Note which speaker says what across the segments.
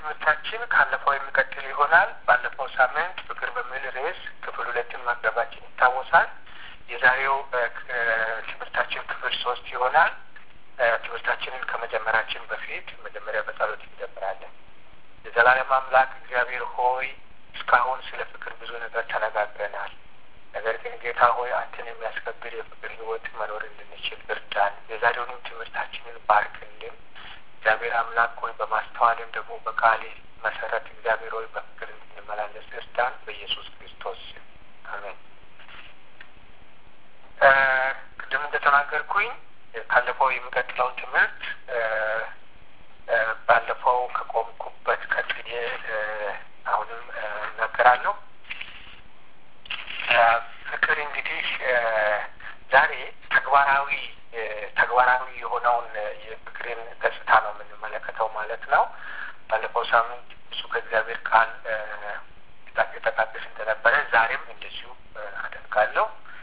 Speaker 1: ትምህርታችን ካለፈው የሚቀጥል ይሆናል። ባለፈው ሳምንት ፍቅር በሚል ርዕስ ክፍል ሁለትን ማቅረባችን ይታወሳል። የዛሬው ትምህርታችን ክፍል ሶስት ይሆናል። ትምህርታችንን ከመጀመራችን በፊት መጀመሪያ በጸሎት እንጀምራለን። የዘላለም አምላክ እግዚአብሔር ሆይ እስካሁን ስለ ፍቅር ብዙ ነገር ተነጋግረናል። ነገር ግን ጌታ ሆይ አንተን የሚያስከብር የፍቅር ሕይወት መኖር እንድንችል እርዳን። የዛሬውንም ትምህርታችንን ባርክልን። እግዚአብሔር አምላክ ሆይ በማስተዋልም ደግሞ በቃሌ መሰረት እግዚአብሔር ሆይ በፍቅር እንድንመላለስ እርዳን። በኢየሱስ ክርስቶስ አሜን። ቅድም እንደተናገርኩኝ ካለፈው የሚቀጥለውን ትምህርት ባለፈው ከቆምኩበት ቀጥዬ አሁንም እናገራለሁ። ፍቅር እንግዲህ ዛሬ ተግባራዊ ተግባራዊ የሆነውን የፍቅርን ገጽታ ነው የምንመለከተው ማለት ነው። ባለፈው ሳምንት እሱ ከእግዚአብሔር ቃል የጠቃቅስ እንደነበረ ዛሬም እንደዚሁ አደርጋለሁ።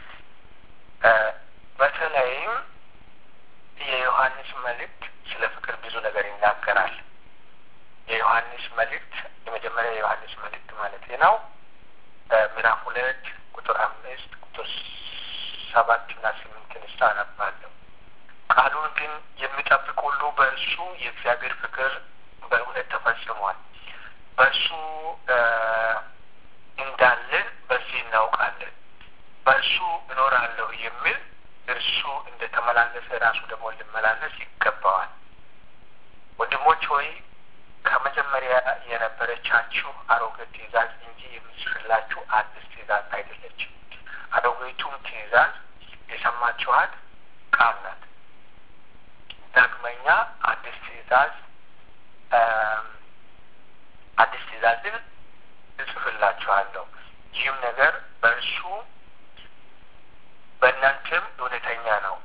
Speaker 1: በተለይም የዮሐንስ መልእክት ስለ ፍቅር ብዙ ነገር ይናገራል። የዮሐንስ መልእክት የመጀመሪያ የዮሐንስ መልእክት ማለት ነው ምዕራፍ ሁለት ቁጥር አምስት ቁጥር ሰባት እና ስምንትን ስ አነባለሁ። ቃሉን ግን የሚጠብቅ ሁሉ በእርሱ የእግዚአብሔር ፍቅር በእውነት ተፈጽሟል። በእርሱ እንዳለን በዚህ እናውቃለን። በእርሱ እኖራለሁ የሚል እርሱ እንደ ተመላለሰ ራሱ ደግሞ ልመላለስ ይገባዋል። ወንድሞች ሆይ ከመጀመሪያ የነበረቻችሁ አሮጌ ትእዛዝ እንጂ የምጽፍላችሁ አዲስ ትእዛዝ አይደለችም። አሮጌቱም ትእዛዝ የሰማችኋት ቃል ናት። ዳግመኛ አዲስ ትእዛዝ አዲስ ትእዛዝን እጽፍላችኋለሁ። ይህም ነገር በእርሱ በእናንተም እውነተኛ ነው።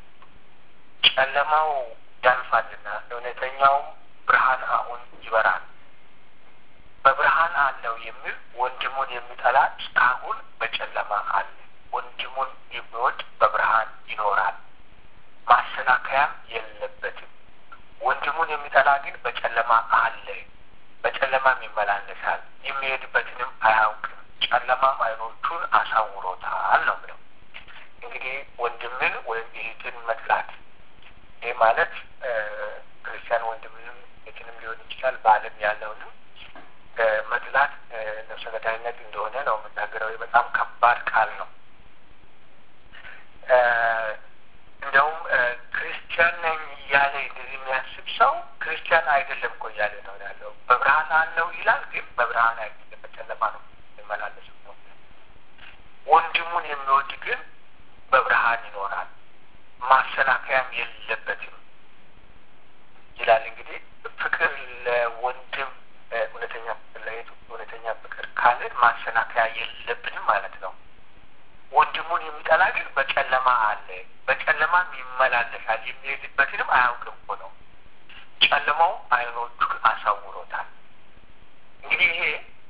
Speaker 1: ጨለማው ያልፋልና እውነተኛውም ብርሃን አሁን ይበራል። በብርሃን አለው የሚል ወንድሙን የሚጠላ እስካሁን በጨለማ አለ። ወንድሙን የሚወድ በብርሃን ይኖራል፣ ማሰናከያም የለበትም። ወንድሙን የሚጠላ ግን በጨለማ አለ፣ በጨለማም ይመላለሳል፣ የሚሄድበትንም አያውቅም። ጨለማም ዓይኖቹን አሳውሮታል ነው ብለው እንግዲህ ወንድምን ወይም እህትን መጥላት ይህ ማለት ክርስቲያን ወንድምንም እህትንም ሊሆን ይችላል። በዓለም ያለውንም መጥላት ነፍሰ ገዳይነት እንደሆነ ነው የምናገረው። በጣም ከባድ ቃል ነው። እንደውም ክርስቲያን ነኝ እያለ እንደዚህ የሚያስብ ሰው ክርስቲያን አይደለም እኮ እያለ ነው ያለው። በብርሃን አለው ይላል፣ ግን በብርሃን አይደለም፣ በጨለማ ነው የሚመላለሰው ነው። ወንድሙን የሚወድ ግን በብርሃን ይኖራል ማሰናከያም የለበትም ይላል። እንግዲህ ፍቅር ለወንድም እውነተኛ ፍቅር ለየቱ እውነተኛ ፍቅር ካልን ማሰናከያ የለብንም ማለት ነው። ወንድሙን የሚጠላ ግን በጨለማ አለ፣ በጨለማም ይመላለሳል፣ የሚሄድበትንም አያውቅም እኮ ነው። ጨለማው ዓይኖቹን አሳውሮታል። እንግዲህ ይሄ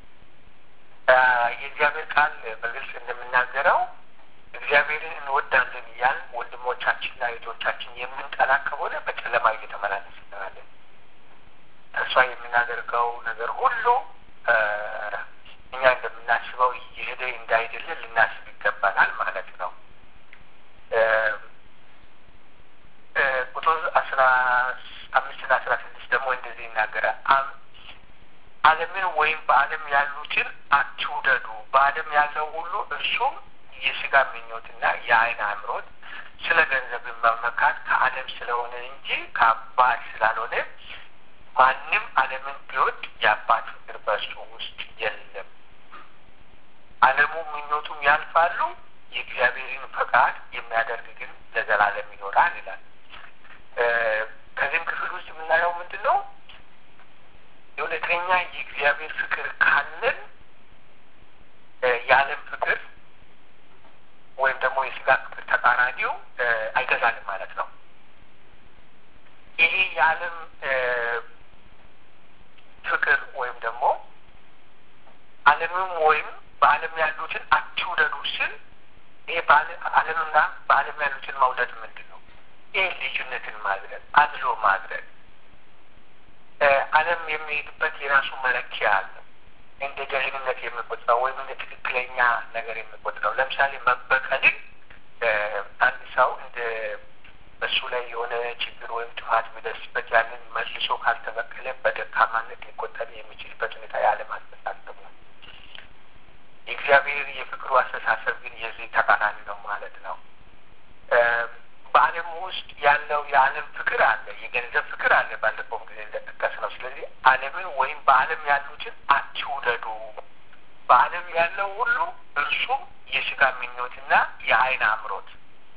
Speaker 1: የእግዚአብሔር ቃል በግልጽ እንደምናገረው እግዚአብሔርን እንወዳለን እያል ወንድሞቻችንና እህቶቻችን የምንጠላ ከሆነ በጨለማ እየተመላለስ እንላለን። ተስፋ የምናደርገው ነገር ሁሉ እኛ እንደምናስበው እየሄደ እንዳይደለ ልናስብ ይገባናል ማለት ነው። ቁጥር አስራ አምስትና አስራ ስድስት ደግሞ እንደዚህ ይናገራል። ዓለምን ወይም በዓለም ያሉትን አትውደዱ። በዓለም ያለው ሁሉ እርሱም የስጋ ምኞትና የዓይን አምሮት ስለ ገንዘብን መመካት ከዓለም ስለሆነ እንጂ ከአባት ስላልሆነ ማንም ዓለምን ቢወድ የአባት ፍቅር በእርሱ ውስጥ የለም። ዓለሙ ምኞቱም ያልፋሉ፣ የእግዚአብሔርን ፈቃድ የሚያደርግ ግን ለዘላለም ይኖራል ይላል። ከዚህም ክፍል ውስጥ የምናየው ምንድን ነው? የእውነተኛ የእግዚአብሔር ፍቅር ካለን የዓለም ፍቅር ወይም ደግሞ የስጋ ፍቅር ተቃራኒው አይገዛንም ማለት ነው። ይሄ የዓለም ፍቅር ወይም ደግሞ ዓለምም ወይም በዓለም ያሉትን አትውደዱ ስል ይሄ ዓለምና በዓለም ያሉትን መውደድ ምንድን ነው? ይህ ልዩነትን ማድረግ፣ አድሎ ማድረግ ዓለም የሚሄድበት የራሱ መለኪያ አለ። እንደ ደህንነት የሚቆጥረው ወይም እንደ ትክክለኛ ነገር የሚቆጥረው ለምሳሌ መበቀልን አንድ ሰው እንደ በሱ ላይ የሆነ ችግር ወይም ጥፋት ቢደርስበት ያንን መልሶ ካልተበቀለ በደካማነት ሊቆጠር የሚችልበት ሁኔታ የዓለም አስተሳሰብ ነው። የእግዚአብሔር የፍቅሩ አስተሳሰብ ግን የዚህ ተቃራኒ ነው ማለት ነው። በዓለም ውስጥ ያለው የዓለም ፍቅር አለ፣ የገንዘብ ፍቅር አለ። ባለፈውም ጊዜ እንደጠቀስ ነው። ስለዚህ ዓለምን ወይም በዓለም ያሉትን አትውደዱ። በዓለም ያለው ሁሉ እርሱም የስጋ ምኞትና የዓይን አምሮት፣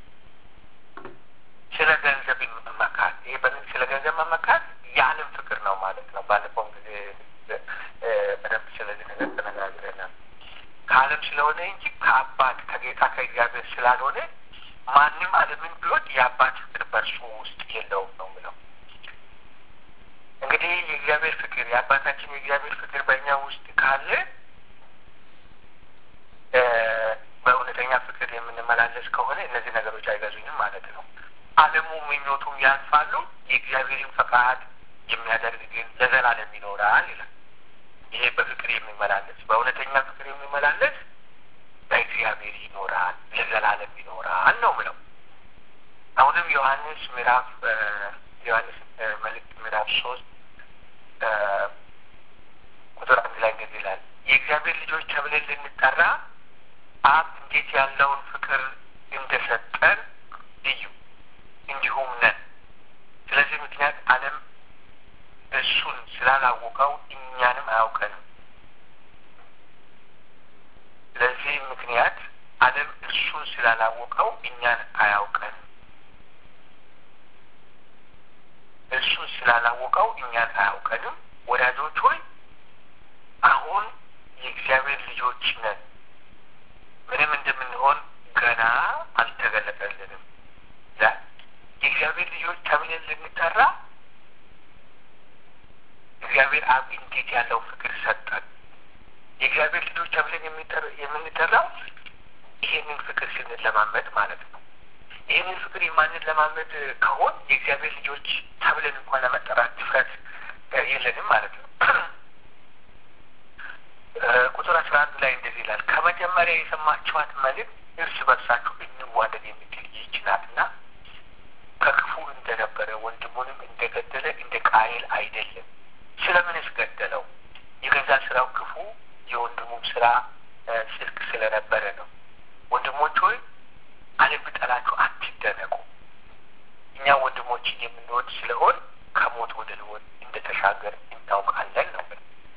Speaker 1: ስለ ገንዘብ መመካት። ይሄ ስለ ገንዘብ መመካት የዓለም ፍቅር ነው ማለት ነው። ባለፈውም ጊዜ በደንብ ስለዚህ ነገር ተነጋግረናል። ከዓለም ስለሆነ እንጂ ከአባት ከጌታ ከእግዚአብሔር ስላልሆነ ማንም ዓለምን ቢወድ የአባት ፍቅር በእርሱ ውስጥ የለውም ነው ምለው። እንግዲህ የእግዚአብሔር ፍቅር የአባታችን የእግዚአብሔር ፍቅር በእኛ ውስጥ ካለ በእውነተኛ ፍቅር የምንመላለስ ከሆነ እነዚህ ነገሮች አይገዙኝም ማለት ነው። ዓለሙ ምኞቱም ያልፋሉ፣ የእግዚአብሔርን ፈቃድ የሚያደርግ ግን ለዘላለም ይኖራል ይላል። ይሄ በፍቅር የሚመላለስ በእውነተኛ ፍቅር የሚመላለስ በእግዚአብሔር ይኖራል ለዘላለም ይኖራል ነው ምለው። አሁንም ዮሐንስ ምዕራፍ ዮሐንስ መልእክት ምዕራፍ ሶስት ቁጥር አንድ ላይ እንደዚህ ይላል የእግዚአብሔር ልጆች ተብለን ልንጠራ አብ እንዴት ያለውን ፍቅር እንደሰጠን እዩ እንዲሁም ነን። ስለዚህ ምክንያት ዓለም እሱን ስላላወቀው እኛንም አያውቀንም። ስለዚህ ምክንያት ዓለም እርሱን ስላላወቀው እኛን አያውቀንም። እርሱን ስላላወቀው እኛን አያውቀንም። ወዳጆች ሆይ አሁን የእግዚአብሔር ልጆች ነን፣ ምንም እንደምንሆን ገና አልተገለጠልንም። የእግዚአብሔር ልጆች ተብለን ልንጠራ እግዚአብሔር አብ እንዴት ያለው ፍቅር ሰጠን። የእግዚአብሔር ልጆች ተብለን የምንጠራው ይሄንን ፍቅር ስንለማመድ ማለት ነው። ይህንን ፍቅር የማንለማመድ ከሆን የእግዚአብሔር ልጆች ተብለን እንኳን ለመጠራት ድፍረት የለንም ማለት ነው። ቁጥር አስራ አንድ ላይ እንደዚህ ይላል፣ ከመጀመሪያ የሰማችኋት መልእክት እርስ በርሳችሁ እንዋደድ የምትል ይህች ናትና ከክፉ እንደነበረ ወንድሙንም እንደገደለ እንደ ቃየል አይደለም። ስለምንስ ገደለው? የገዛ ስራው ክፉ የወንድሙም ስራ ጽድቅ ስለነበረ ነው። ወንድሞች ሆይ ዓለም ቢጠላችሁ አትደነቁ። እኛ ወንድሞችን የምንወድ ስለሆን ከሞት ወደ ሕይወት እንደተሻገር እናውቃለን ነው።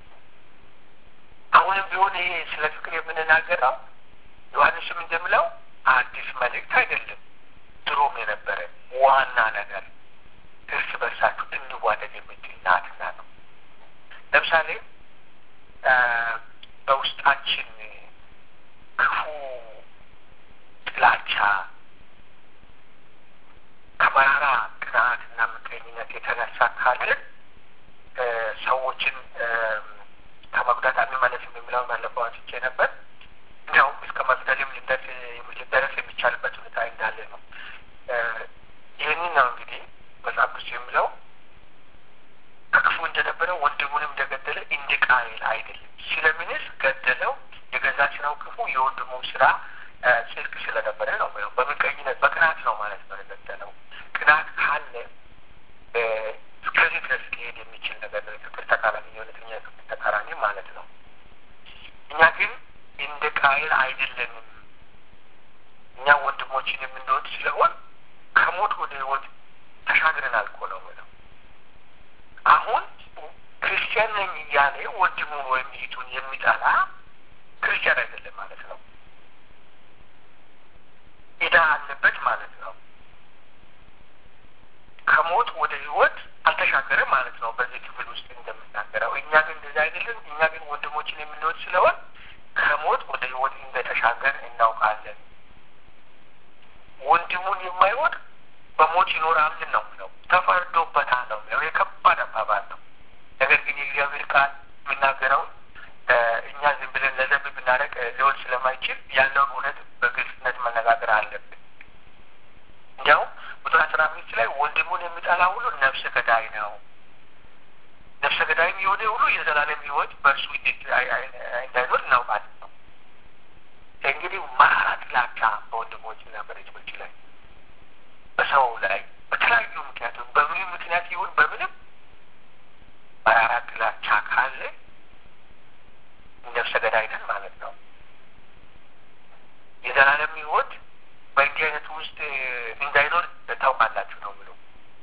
Speaker 1: አሁንም ቢሆን ይሄ ስለ ፍቅር የምንናገረው ዮሐንስም እንደምለው አዲስ መልእክት አይደለም፣ ድሮም የነበረ ዋና ነገር እርስ በርሳችሁ እንዋደድ የምትል ናትና ነው። ለምሳሌ በውስጣችን ክፉ ጥላቻ ከመራራ ቅንዓትና ምቀኝነት የተነሳ ካለን ሰዎችን ከመጉዳት አንመለስም የሚለውን ባለፈው አንስቼ ነበር። እንዲያውም እስከ መግደልም ሊደረስ የሚቻልበት ሁኔታ እንዳለ ነው። ይህንን ነው እንግዲህ መጽሐፍ ቅዱስ የሚለው ከክፉ እንደነበረ ወንድሙንም እንደገደለ እንደ ቃየል አይደለም። ስለምንስ ገደለው? የገዛ ስራው ክፉ የወንድሙም ስራ ጽድቅ ስለነበረ ነው። በምቀኝነት በቅናት ነው ማለት ነው የገደለው። ቅናት ካለ እስከዚህ ድረስ ሊሄድ የሚችል ነገር ነው። የፍቅር ተቃራኒ የእውነተኛ የፍቅር ተቃራኒ ማለት ነው። እኛ ግን እንደ ቃየል አይደለንም። እኛ ወንድሞችን የምንወድ ስለሆን ከሞት ወደ ህይወት ተሻግረናል እኮ ነው የምለው። አሁን ክርስቲያን ነኝ እያለ ወንድሙን ወይም እህቱን የሚጠላ ክርስቲያን አይደለም ማለት ነው። ዕዳ አለበት ማለት ነው። ከሞት ወደ ህይወት አልተሻገረም ማለት ነው። በዚህ ክፍል ውስጥ እንደምናገረው እኛ ግን እንደዚህ አይደለም። እኛ ግን ወንድሞችን የምንወድ ስለሆን ከሞት ወደ ህይወት እንደተሻገር እናውቃለን። ወንድሙን የማይወድ በሞት ይኖራል ነው ነው ተፈርዶበታል ነው ነው የከባድ አባባል ነው። ነገር ግን የእግዚአብሔር ቃል የሚናገረው እኛ ዝም ብለን ለዘብ ብናደርግ ሊሆን ስለማይችል ያለውን እውነት በግልጽነት መነጋገር አለብን። እንዲያውም ቁጥር አስራ አምስት ላይ ወንድሙን የሚጠላ ሁሉ ነፍሰ ገዳይ ነው። ነፍሰ ገዳይ ስጋዊም የሆነ ሁሉ የዘላለም ሕይወት በእርሱ እንዳይኖር እናውቃለን ነው። እንግዲህ መራራ ጥላቻ በወንድሞችና በልጆች ላይ በሰው ላይ በተለያዩ ምክንያቶች በምንም ምክንያት ይሁን በምንም መራራ ጥላቻ ካለ ነፍሰ ገዳይ ነን ማለት ነው። የዘላለም ሕይወት በእንዲህ አይነቱ ውስጥ እንዳይኖር ታውቃላችሁ ነው ብሎ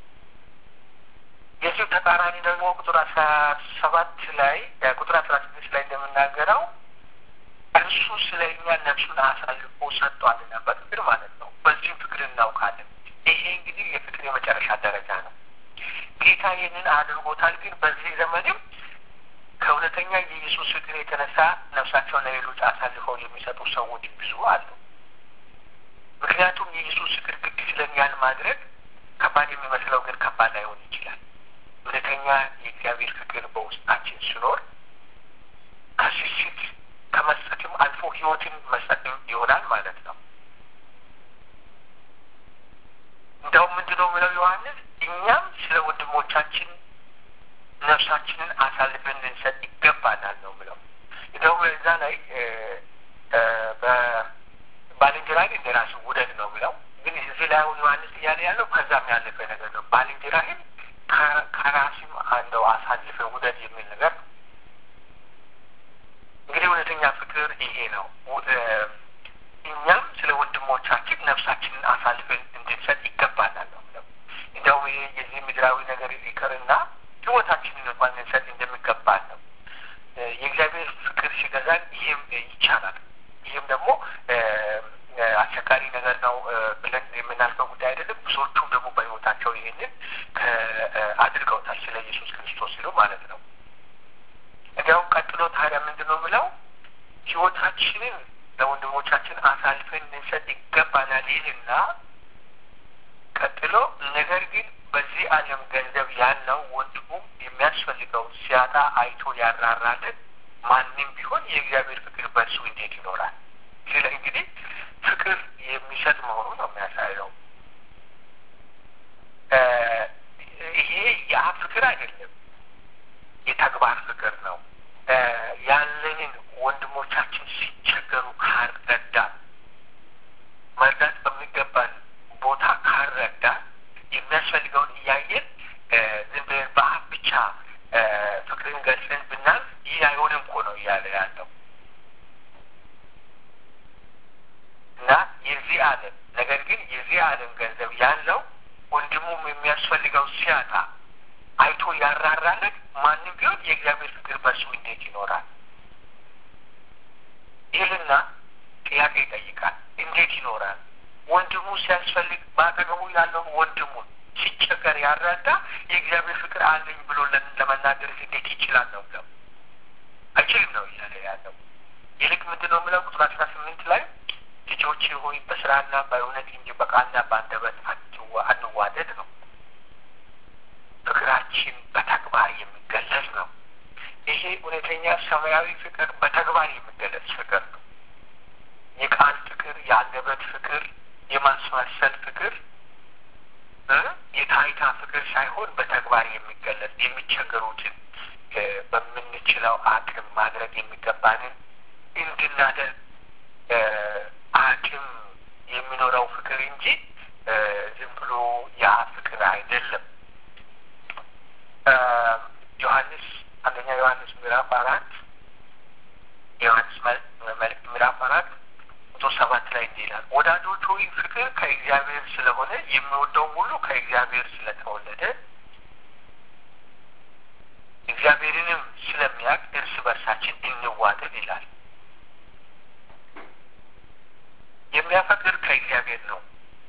Speaker 1: የዚሁ ተቃራኒ ደግሞ ቁጥር አስራ ሰባት ላይ ቁጥር አስራ ስድስት ላይ እንደምናገረው እርሱ ስለ እኛ ነፍሱን አሳልፎ ሰጥቷልና በፍቅር ማለት ነው። በዚህም ፍቅር እናውቃለን። ይሄ እንግዲህ የፍቅር የመጨረሻ ደረጃ ነው። ጌታ ይህንን አድርጎታል። ግን በዚህ ዘመንም ከእውነተኛ የኢየሱስ ፍቅር የተነሳ ነፍሳቸውን ለሌሎች አሳልፈው የሚሰጡ ሰዎች ብዙ አሉ። ምክንያቱም የኢየሱስ ፍቅር ግድ ስለኛን ማድረግ ከባድ የሚመስለው ግን ከባድ ላይሆን ይችላል። እውነተኛ የእግዚአብሔር ፍቅር በውስጣችን ሲኖር ከስስት ከመስጠትም አልፎ ሕይወትን መስጠትም ይሆናል ማለት ነው። እንደውም ምንድነው የሚለው ዮሐንስ እኛም ስለ ወንድሞቻችን ነፍሳችንን አሳልፈን ልንሰጥ ይገባናል ነው ብለው እንደውም እዛ ላይ ባልንጀራህን እንደ ራስህ ውደድ ነው ብለው ግን እዚህ ላይ አሁን ዮሐንስ እያለ ያለው ከዛም ያለፈ ነገር ነው። ባልንጀራህን ከራስም አንደው አሳልፈ ውደድ የሚል ነገር ነው። እንግዲህ እውነተኛ ፍቅር ይሄ ነው። እኛም ስለ ወንድሞቻችን ነፍሳችንን አሳልፈን እንድንሰጥ ይገባናል ነው ብለው እንዲያውም ይሄ የዚህ ምድራዊ ነገር ይቅርና ህይወታችንን እንኳን ልንሰጥ እንደሚገባን ነው። የእግዚአብሔር ፍቅር ሲገዛን ይህም ይቻላል። ይህም ደግሞ አስቸጋሪ ነገር ነው ብለን የምናልፈው ጉዳይ አይደለም። ብዙዎቹም ደግሞ በህይወታቸው ይህንን አድርገውታል፣ ስለ ኢየሱስ ክርስቶስ ሲሉ ማለት ነው። እንዲያውም ቀጥሎ ታዲያ ምንድን ነው የምለው ህይወታችንን ለወንድሞቻችን አሳልፈን ልንሰጥ ይገባናል ይልና ቀጥሎ ነገር ግን በዚህ ዓለም ገንዘብ ያለው ወንድሙም የሚያስፈልገው ሲያጣ አይቶ ያራራልን ማንም ቢሆን የእግዚአብሔር ፍቅር በእርሱ እንዴት ይኖራል? ስለ እንግዲህ ፍቅር የሚሰጥ መሆኑ ነው የሚያሳየው። ይሄ የአብ ፍቅር አይደለም፣ የተግባር ፍቅር ነው። ያለንን ወንድሞቻችን ሲቸገሩ ካልረዳ መርዳት በሚገባን ቦታ ካልረዳ የሚያስፈልገውን እያየን ዝም ብለን በአፍ ብቻ ፍቅርን ገልጸን ብናልፍ ይህ አይሆንም እኮ ነው እያለ ያለው እና የዚህ ዓለም ነገር ግን የዚህ ዓለም ገንዘብ ያለው ወንድሙም የሚያስፈልገው ሲያጣ አይቶ ያራራለት ማንም ቢሆን የእግዚአብሔር ፍቅር በእሱ እንዴት ይኖራል? ይልና ጥያቄ ይጠይቃል። እንዴት ይኖራል? ወንድሙ ሲያስፈልግ በአጠገቡ ያለውን ወንድሙን ሲቸገር ያረዳ የእግዚአብሔር ፍቅር አለኝ ብሎ ለመናገር እንዴት ይችላል ነው ብለው አይችልም ነው እያለ ያለው። ይልቅ ምንድን ነው የምለው ቁጥር አስራ ስምንት ላይ ልጆች ሆይ በስራና በእውነት እንጂ በቃልና በአንደበት አንዋደድ ነው። ፍቅራችን በተግባር የሚገለጽ ነው። ይሄ እውነተኛ ሰማያዊ ፍቅር በተግባር የሚገለጽ ፍቅር ነው። የቃል ፍቅር፣ የአንደበት ፍቅር፣ የማስመሰል ፍቅር፣ የታይታ ፍቅር ሳይሆን በተግባር የሚገለጽ የሚቸገሩትን በምንችለው አቅም ማድረግ የሚገባንን እንድናደርግ አቅም የሚኖረው ፍቅር እንጂ ዝም ብሎ ያ ፍቅር አይደለም። ዮሐንስ አንደኛ ዮሐንስ ምዕራፍ አራት የዮሐንስ መልእክት ምዕራፍ አራት ቁጥር ሰባት ላይ እንዲህ ይላል፣ ወዳጆች ሆይ ፍቅር ከእግዚአብሔር ስለሆነ የሚወደውም ሁሉ ከእግዚአብሔር ስለተወለደ እግዚአብሔርንም ስለሚያውቅ እርስ በርሳችን እንዋደድ ይላል። የሚያፈቅር ከእግዚአብሔር ነው።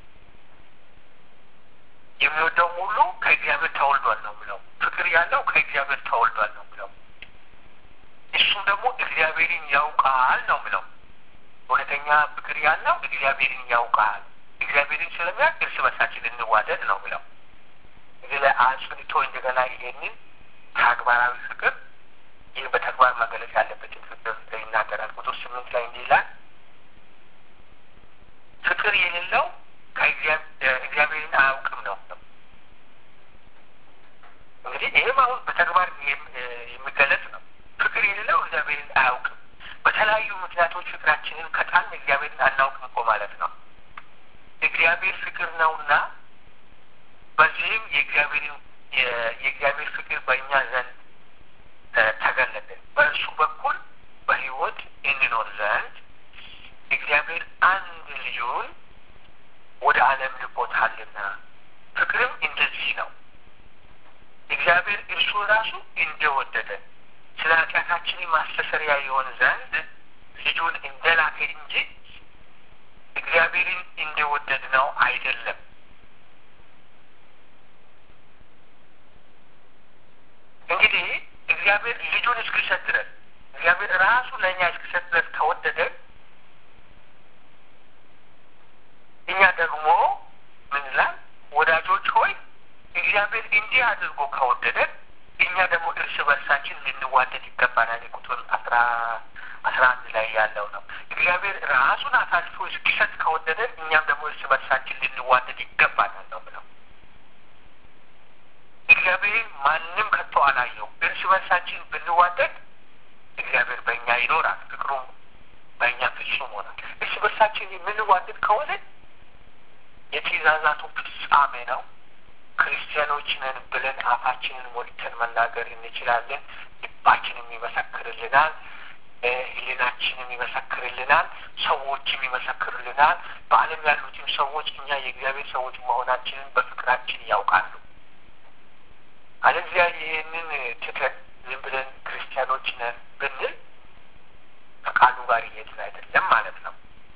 Speaker 1: የሚወደውም ሁሉ ከእግዚአብሔር ተወልዷል ነው ብለው ፍቅር ያለው ከእግዚአብሔር ተወልዷል ነው ብለው እሱም ደግሞ እግዚአብሔርን ያውቃል ነው ብለው እውነተኛ ፍቅር ያለው እግዚአብሔርን ያውቃል። እግዚአብሔርን ስለሚያውቅ እርስ በርሳችን እንዋደድ ነው ብለው እዚህ ላይ አጽንቶ እንደገና ይሄንን ተግባራዊ ፍቅር ይህ በተግባር መገለጽ ያለበትን ፍቅር ይናገራል። ቁጥር ስምንት ላይ እንዲህ ይላል ፍቅር የሌለው እግዚአብሔርን አያውቅም ነው። እንግዲህ ይህም አሁን በተግባር የሚገለጽ ነው። ፍቅር የሌለው እግዚአብሔርን አያውቅም። በተለያዩ ምክንያቶች ፍቅራችንን ከጣል እግዚአብሔርን አናውቅም እኮ ማለት ነው። እግዚአብሔር ፍቅር ነውና በዚህም የእግዚአብሔርን የእግዚአብሔር ፍቅር በእኛ ዘንድ ተገለጠ። በእርሱ በኩል በሕይወት እንኖር ዘንድ እግዚአብሔር አንድ ልጁን ወደ ዓለም ልኮታልና። ፍቅርም እንደዚህ ነው፣ እግዚአብሔር እርሱ ራሱ እንደወደደ ስለ ኃጢአታችን ማስተሰሪያ የሆን ዘንድ ልጁን እንደላከ እንጂ እግዚአብሔርን እንደወደድ ነው አይደለም። እንግዲህ እግዚአብሔር ልጁን እስኪሰጥ ድረስ እግዚአብሔር ራሱ ለእኛ እስኪሰጥ ድረስ ከወደደ እኛ ደግሞ ምን ይላል? ወዳጆች ሆይ እግዚአብሔር እንዲህ አድርጎ ከወደደን እኛ ደግሞ እርስ በርሳችን ልንዋደድ ይገባናል። ቁጥር አስራ አስራ አንድ ላይ ያለው ነው። እግዚአብሔር ራሱን አሳልፎ እስኪሰጥ ከወደደን እኛም ደግሞ እርስ በርሳችን ልንዋደድ ይገባናል ነው ብለው እግዚአብሔር ማንም ከቶ አላየው። እርስ በርሳችን ብንዋደድ እግዚአብሔር በእኛ ይኖራል፣ ፍቅሩም በእኛ ፍጹም ሆናል። እርስ በርሳችን የምንዋደድ ከሆነ የትእዛዛቱ ፍጻሜ ነው። ክርስቲያኖች ነን ብለን አፋችንን ሞልተን መናገር እንችላለን። ልባችንም ይመሰክርልናል፣ ሕሊናችንም ይመሰክርልናል፣ ሰዎችም ይመሰክርልናል። በዓለም ያሉትም ሰዎች እኛ የእግዚአብሔር ሰዎች መሆናችንን በፍቅራችን ያውቃሉ። አለዚያ ይህንን ትተን ዝም ብለን ክርስቲያኖች ነን ብንል ከቃሉ ጋር እየሄድን አይደለም ማለት ነው።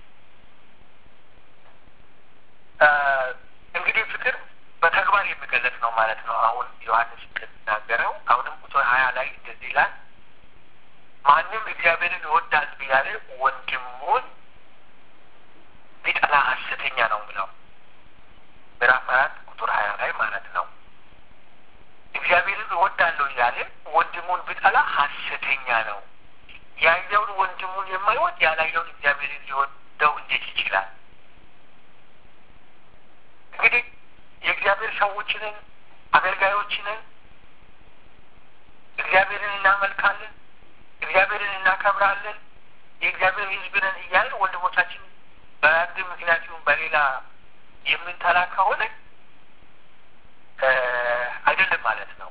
Speaker 1: እንግዲህ ፍቅር በተግባር የሚገለጽ ነው ማለት ነው። አሁን ዮሐንስ እንደሚናገረው አሁንም ቁጥር ሀያ ላይ እንደዚህ ይላል፣ ማንም እግዚአብሔርን ይወዳል ቢያለ ወንድሙን ቢጠላ ሐሰተኛ ነው ብለው ምዕራፍ አራት ቁጥር ሀያ ላይ ማለት ነው። እግዚአብሔርን እወዳለሁ እያለ ወንድሙን ቢጠላ ሐሰተኛ ነው። ያየውን ወንድሙን የማይወድ ያላየውን እግዚአብሔርን ሊወደው እንዴት ይችላል? እንግዲህ የእግዚአብሔር ሰዎችንን አገልጋዮችንን እግዚአብሔርን እናመልካለን፣ እግዚአብሔርን እናከብራለን፣ የእግዚአብሔር ሕዝብ ነን እያልን ወንድሞቻችን በአንድ ምክንያት ይሁን በሌላ የምንጠላ ከሆነ አይደለም ማለት ነው።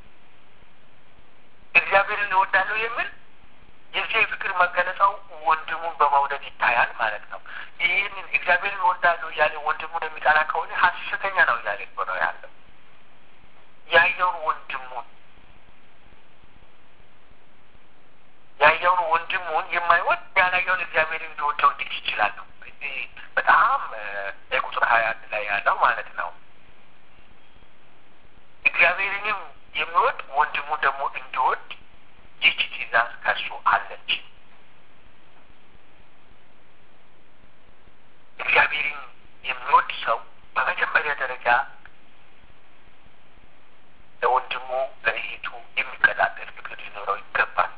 Speaker 1: እግዚአብሔርን እወዳለሁ የሚል የዚህ የፍቅር መገለጫው ወንድሙን በመውደድ ይታያል ማለት ነው። ይህንን እግዚአብሔርን እወዳለሁ እያለ ወንድሙን የሚጠላ ከሆነ ሐሰተኛ ነው እያለ ነው ያለው። ያየውን ወንድሙን ያየውን ወንድሙን የማይወድ ያላየውን እግዚአብሔርን እንዲወደው እንዴት ይችላል ነው። በጣም የቁጥር ሀያ አንድ ላይ ያለው ማለት ነው። እግዚአብሔርንም የሚወድ ወንድሙ ደግሞ እንዲወድ ይህች ትእዛዝ ከእርሱ አለች። እግዚአብሔርን የሚወድ ሰው በመጀመሪያ ደረጃ ለወንድሙ ለእህቱ የሚቀጣጠል ፍቅር ሊኖረው ይገባል።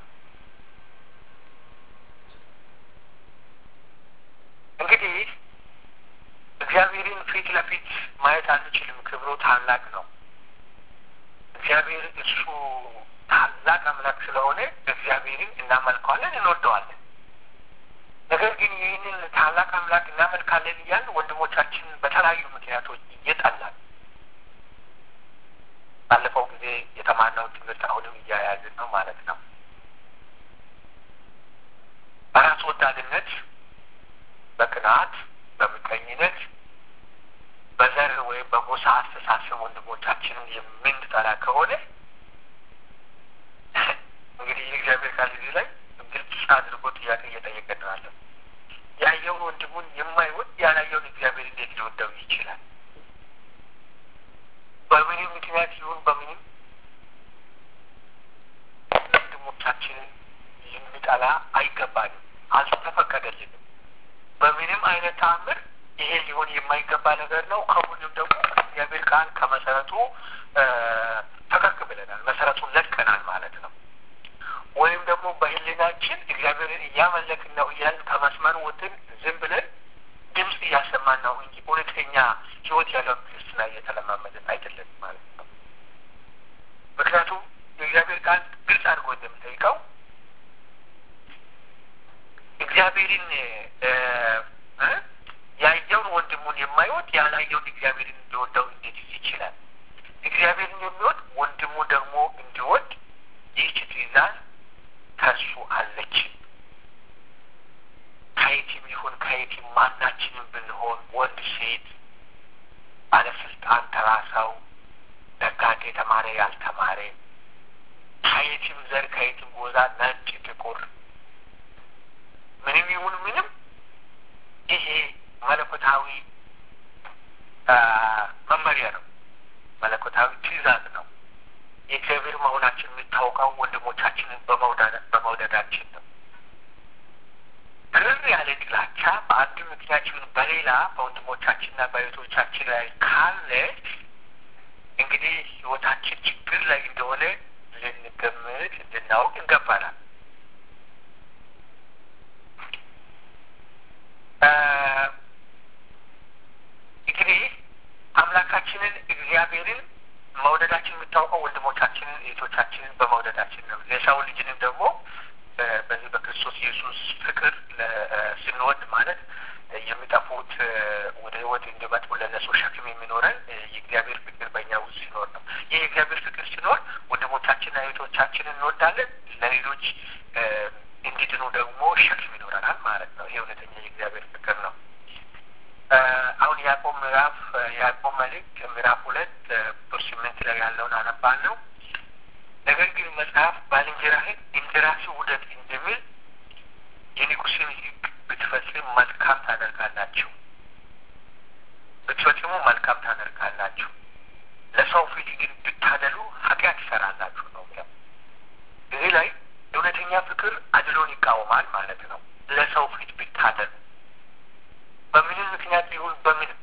Speaker 1: እንግዲህ እግዚአብሔርን ፊት ለፊት ማየት አንችልም። ክብሩ ታላቅ ነው። እግዚአብሔር እሱ ታላቅ አምላክ ስለሆነ እግዚአብሔርን እናመልከዋለን፣ እንወደዋለን። ነገር ግን ይህንን ታላቅ አምላክ እናመልካለን እያልን ወንድሞቻችንን በተለያዩ ምክንያቶች እየጠላል ባለፈው ጊዜ የተማርነው ትምህርት አሁንም እያያዝን ነው ማለት ነው። በራስ ወዳድነት፣ በቅናት፣ በምቀኝነት፣ በዘር ወይም በጎሳ አስተሳሰብ ወንድሞቻችንን የምንጠላ ከሆነ እንግዲህ የእግዚአብሔር ቃል እዚህ ላይ ግልጽ አድርጎ ጥያቄ እየጠየቀን ነው ያለው። ያየውን ወንድሙን የማይወድ ያላየውን እግዚአብሔር እንዴት ሊወደው ይችላል? በምንም ምክንያት ይሁን በምንም ወንድሞቻችንን ልንጠላ አይገባንም፣ አልተፈቀደልንም። በምንም አይነት ተአምር ይሄ ሊሆን የማይገባ ነገር ነው። ከሁሉም ደግሞ እግዚአብሔር ቃል ከመሰረቱ ፈቀቅ ብለናል፣ መሰረቱን ለቀናል ማለት ነው። ወይም ደግሞ በህሊናችን እግዚአብሔርን እያመለክን ነው እያልን ከመስመር ወጥን ዝም ብለን ድምፅ እያሰማን ነው እንጂ እውነተኛ ህይወት ያለው ክርስትና እየተለማመድን አይደለም ማለት ነው። ምክንያቱም የእግዚአብሔር ቃል ግልጽ አድርጎ እንደምጠይቀው እግዚአብሔርን ያየውን ወንድሙን የማይወድ ያላየውን እግዚአብሔርን እንዲወደው እንዴት ይችላል? እግዚአብሔርን የሚወድ ወንድሙ ደግሞ እንዲወድ ይህች ትእዛዝ ከእሱ አለች። ከየትም ይሁን ከየትም ማናችንም ብንሆን ወንድ፣ ሴት፣ ባለስልጣን፣ ተራ ሰው፣ ነጋዴ፣ የተማረ፣ ያልተማረ፣ ከየትም ዘር፣ ከየትም ጎዛ፣ ነጭ፣ ጥቁር፣ ምንም ይሁን ምንም ይሄ መለኮታዊ መመሪያ ነው። መለኮታዊ ትእዛዝ ነው። የእግዚአብሔር መሆናችን የሚታወቀው ወንድሞቻችንን በመውደዳችን ነው። ክርር ያለ ጥላቻ በአንድ ምክንያት ይሁን በሌላ በወንድሞቻችንና በእህቶቻችን ላይ ካለ እንግዲህ ሕይወታችን ችግር ላይ እንደሆነ ልንገምት ልናውቅ ይገባናል። እንግዲህ አምላካችንን እግዚአብሔርን መውደዳችን የሚታወቀው ወንድሞቻችንን እህቶቻችንን በመውደዳችን ነው። የሰው ልጅንም ደግሞ በዚህ በክርስቶስ ኢየሱስ ፍቅር ስንወድ ማለት የሚጠፉት ወደ ሕይወት እንዲመጡ ለነሱ ሸክም የሚኖረን የእግዚአብሔር ፍቅር በእኛ ውስጥ ሲኖር ነው። ይህ የእግዚአብሔር ፍቅር ሲኖር ወንድሞቻችንና እህቶቻችንን እንወዳለን። ለሌሎች እንዲድኑ ደግሞ ሸክም ይኖረናል ማለት ነው። ይህ እውነተኛ የእግዚአብሔር ፍቅር ነው። አሁን ያዕቆብ ምዕራፍ ያዕቆብ መልእክት ምዕራፍ ሁለት ቁጥር ስምንት ላይ ያለውን አነባለሁ። ነገር ግን መጽሐፍ ባልንጀራህን እንደ ራስህ ውደድ እንደሚል የንጉሥን ሕግ ብትፈጽም መልካም ታደርጋላችሁ፣ ብትፈጽሙ መልካም ታደርጋላችሁ። ለሰው ፊት ግን ብታደሉ ኃጢአት ይሰራላችሁ ነው የሚለው። እዚህ ላይ እውነተኛ ፍቅር አድሎን ይቃወማል ማለት ነው። ለሰው ፊት ብታደሉ በምንም ምክንያት ቢሆን በምንም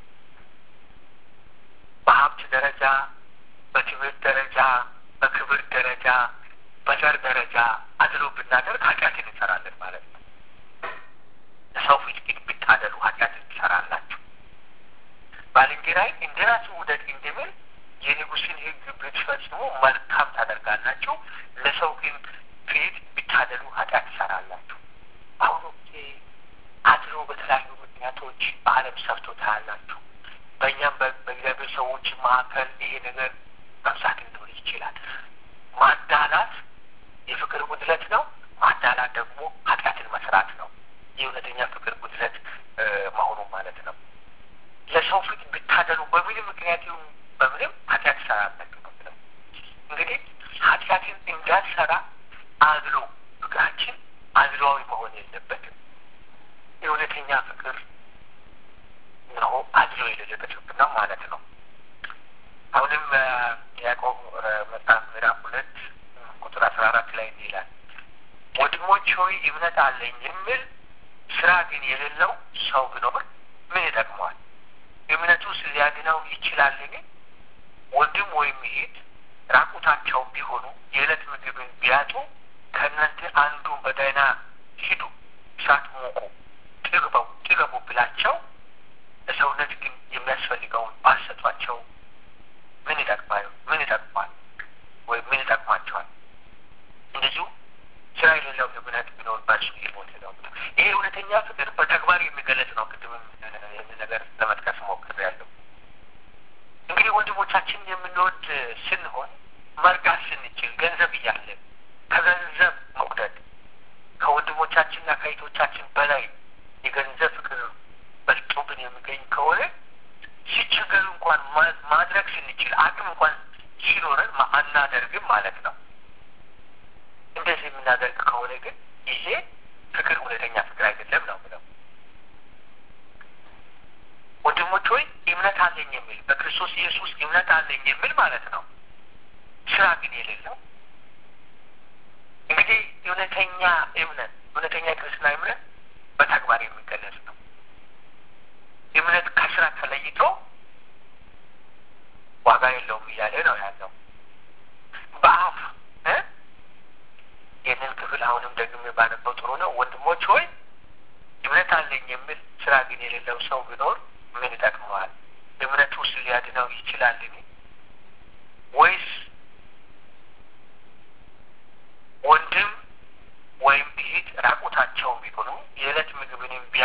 Speaker 1: በሀብት ደረጃ፣ በትምህርት ደረጃ፣ በክብር ደረጃ፣ በዘር ደረጃ አድሎ ብናደርግ ኃጢአትን እንሰራለን ማለት ነው። ለሰው ፊት ግን ብታደሉ ኃጢአትን ትሰራላችሁ። ባልንጀራይ እንደ ራስህ ውደድ እንደሚል የንጉሥን ሕግ ብትፈጽሙ መልካም ታደርጋላችሁ። ለሰው ግን ፊት ብታደሉ ኃጢአት ትሰራላችሁ። አሁን አድሎ በተለያዩ ምክንያቶች በዓለም ሰርቶ ታያላችሁ። በእኛም በእግዚአብሔር ሰዎች መካከል ይሄ ነገር መብዛት ሊኖር ይችላል። ማዳላት የፍቅር ጉድለት ነው። ማዳላት ደግሞ ኃጢአትን መስራት ነው። የእውነተኛ ፍቅር ጉድለት መሆኑ ማለት ነው። ለሰው ፊት ብታደሉ በምንም ምክንያት ይሁን በምንም ኃጢአት ትሰራላችሁ ነው ብለው እንግዲህ ኃጢአትን እንዳልሰራ አድሎ ፍቅራችን አድሏዊ መሆን የለበትም። የእውነተኛ ፍቅር ነው አድሎ የሌለበት ፍቅር ነው ማለት ነው። አሁንም ያዕቆብ መጽሐፍ ምዕራፍ ሁለት ቁጥር አስራ አራት ላይ እንዲህ ይላል ወንድሞች ሆይ እምነት አለኝ የሚል ስራ ግን የሌለው ሰው ቢኖር ምን ይጠቅመዋል? እምነቱስ ሊያድነው ይችላልን? ወንድም ወይም እህት ራቁታቸው ቢሆኑ የዕለት ምግብን ቢያጡ ከእናንተ አንዱ በደህና ሂዱ፣ እሳት ሙቁ፣ ጥግበው ጥገቡ ብላቸው ለሰውነት ግን የሚያስፈልገውን ባሰጧቸው ምን ይጠቅማል? ምን ይጠቅማል? ወይም ምን ይጠቅማቸዋል? እንደዚሁ ስራ የሌለው እምነት ቢኖር በእርሱ የሞተ ነው። ይሄ እውነተኛ ፍቅር በተግባር የሚገለጽ ነው። ቅድምም ይህን ነገር ለመጥቀስ ሞክሬያለሁ። እንግዲህ ወንድሞቻችን የምንወድ ስንሆን መርዳት ስንችል ገንዘብ እያለን ከገንዘብ መውደድ ከወንድሞቻችንና ከእህቶቻችን በላይ የገንዘብ ፍቅር በልጦብን የሚገኝ ከሆነ ሲቸገሩ እንኳን ማድረግ ስንችል አቅም እንኳን ሲኖረን አናደርግም ማለት ነው። እንደዚህ የምናደርግ ከሆነ ግን ይሄ ፍቅር እውነተኛ ፍቅር አይደለም ነው ብለው ወንድሞች ሆይ እምነት አለኝ የሚል በክርስቶስ ኢየሱስ እምነት አለኝ የሚል ማለት ነው። ስራ ግን የሌለው እንግዲህ እውነተኛ እምነት እውነተኛ ክርስትና እምነት በተግባር የሚገለጽ ነው። እምነት ከስራ ተለይቶ ዋጋ የለውም እያለ ነው ያለው። በአፍ ይህንን ክፍል አሁንም ደግሜ ባነበው ጥሩ ነው። ወንድሞች ሆይ እምነት አለኝ የሚል ስራ ግን የሌለው ሰው ቢኖር ምን ይጠቅመዋል? እምነቱ ውስጥ ሊያድነው ይችላልን? ወይስ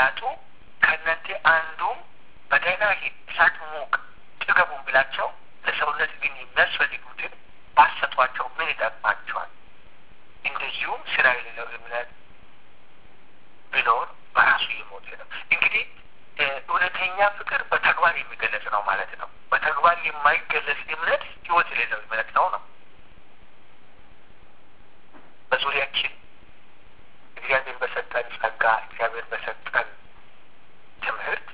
Speaker 1: ቢያጡ ከእናንተ አንዱም በደህና ሂድ እሳት ሙቅ ጥገቡን ብላቸው ለሰውነት ግን የሚያስፈልጉትን ባሰጧቸው ምን ይጠቅማቸዋል? እንደዚሁም ስራ የሌለው እምነት ቢኖር በራሱ የሞተ ነው። እንግዲህ እውነተኛ ፍቅር በተግባር የሚገለጽ ነው ማለት ነው። በተግባር የማይገለጽ እምነት ህይወት የሌለው እምነት ነው ነው በዙሪያችን እግዚአብሔር በሰጠን ጸጋ እግዚአብሔር በሰጠን ትምህርት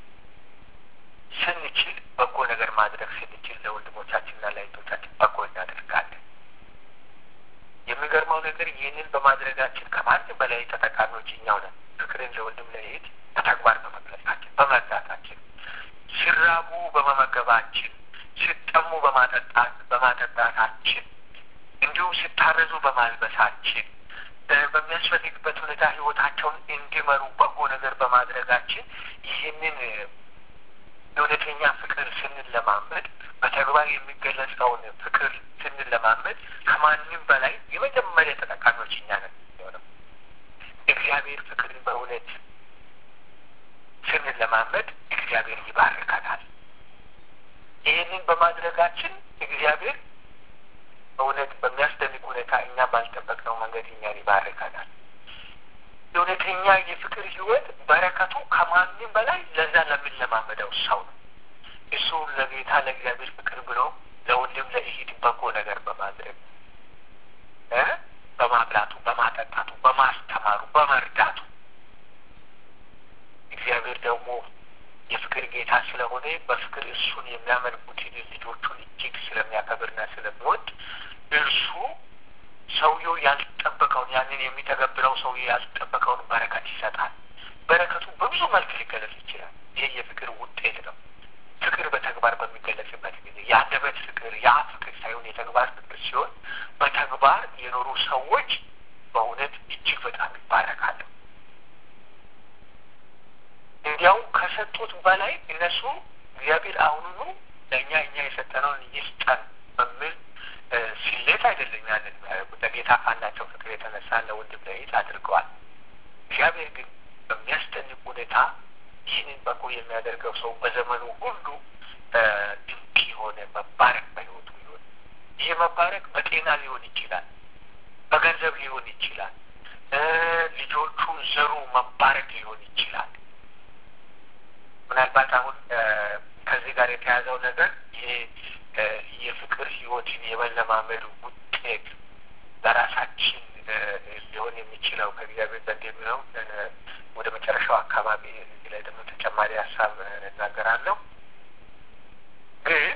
Speaker 1: ስንችል በጎ ነገር ማድረግ ስንችል ለወንድሞቻችንና ለእህቶቻችን በጎ እናደርጋለን። የሚገርመው ነገር ይህንን በማድረጋችን ከማንም በላይ ተጠቃሚዎች እኛው ነን። ፍቅርን ለወንድም ለእህት በተግባር በመግለጻችን፣ በመርዳታችን፣ ሲራቡ በመመገባችን፣ ሲጠሙ በማጠጣት በማጠጣታችን እንዲሁም ሲታረዙ በማልበሳችን በሚያስፈልግበት ሁኔታ ህይወታቸውን እንዲመሩ በጎ ነገር በማድረጋችን ይህንን እውነተኛ ፍቅር ስንለማመድ በተግባር የሚገለጸውን ፍቅር ስንለማመድ ከማንም በላይ የመጀመሪያ ተጠቃሚዎች እኛ ነን የሚሆነው። እግዚአብሔር ፍቅርን በእውነት ስንለማመድ እግዚአብሔር ይባርከናል። ይህንን በማድረጋችን እግዚአብሔር በእውነት በሚያስደንቅ ሁኔታ እኛ ባልጠበቅነው መንገድ እኛን ይባርከናል። እውነተኛ የፍቅር ህይወት በረከቱ ከማንም በላይ ለዛ ለምንለማመደው ሰው ነው። እሱ ለጌታ ለእግዚአብሔር ፍቅር ብሎ ለወንድም ለእህት በጎ ነገር በማድረግ በማብላቱ፣ በማጠጣቱ፣ በማስተማሩ፣ በመርዳቱ እግዚአብሔር ደግሞ የፍቅር ጌታ ስለሆነ በፍቅር እሱን የሚያመልኩትን ልጆቹን እጅግ ስለሚያከብርና ስለሚወድ እርሱ ሰውየው ያልጠበቀውን ያንን የሚተገብረው ሰውየው ያልጠበቀውን በረከት ይሰጣል። በረከቱ በብዙ መልክ ሊገለጽ ይችላል። ይህ የፍቅር ውጤት ነው። ፍቅር በተግባር በሚገለጽበት ጊዜ የአንደበት ፍቅር፣ ያ ፍቅር ሳይሆን የተግባር ፍቅር ሲሆን በተግባር የኖሩ ሰዎች በእውነት እጅግ በጣም ይባረካሉ። እንዲያውም ከሰጡት በላይ እነሱ እግዚአብሔር አሁኑኑ ለእኛ እኛ የሰጠነውን ይስጠን በሚል ሲሌት አይደለም ያንን ለጌታ ካላቸው ፍቅር የተነሳ ለወንድም ለእህት አድርገዋል። እግዚአብሔር ግን በሚያስደንቅ ሁኔታ ይህንን በጎ የሚያደርገው ሰው በዘመኑ ሁሉ ድንቅ የሆነ መባረክ በሕይወቱ ይሆን። ይሄ መባረክ በጤና ሊሆን ይችላል፣ በገንዘብ ሊሆን ይችላል፣ ልጆቹ ዘሩ መባረክ ሊሆን ይችላል። ምናልባት አሁን ከዚህ ጋር የተያዘው ነገር ይሄ የፍቅር ህይወትን የመለማመዱ ውጤት በራሳችን ሊሆን የሚችለው ከእግዚአብሔር ዘንድ የሚለው ወደ መጨረሻው አካባቢ እዚህ ላይ ደግሞ ተጨማሪ ሀሳብ እናገራለሁ። ግን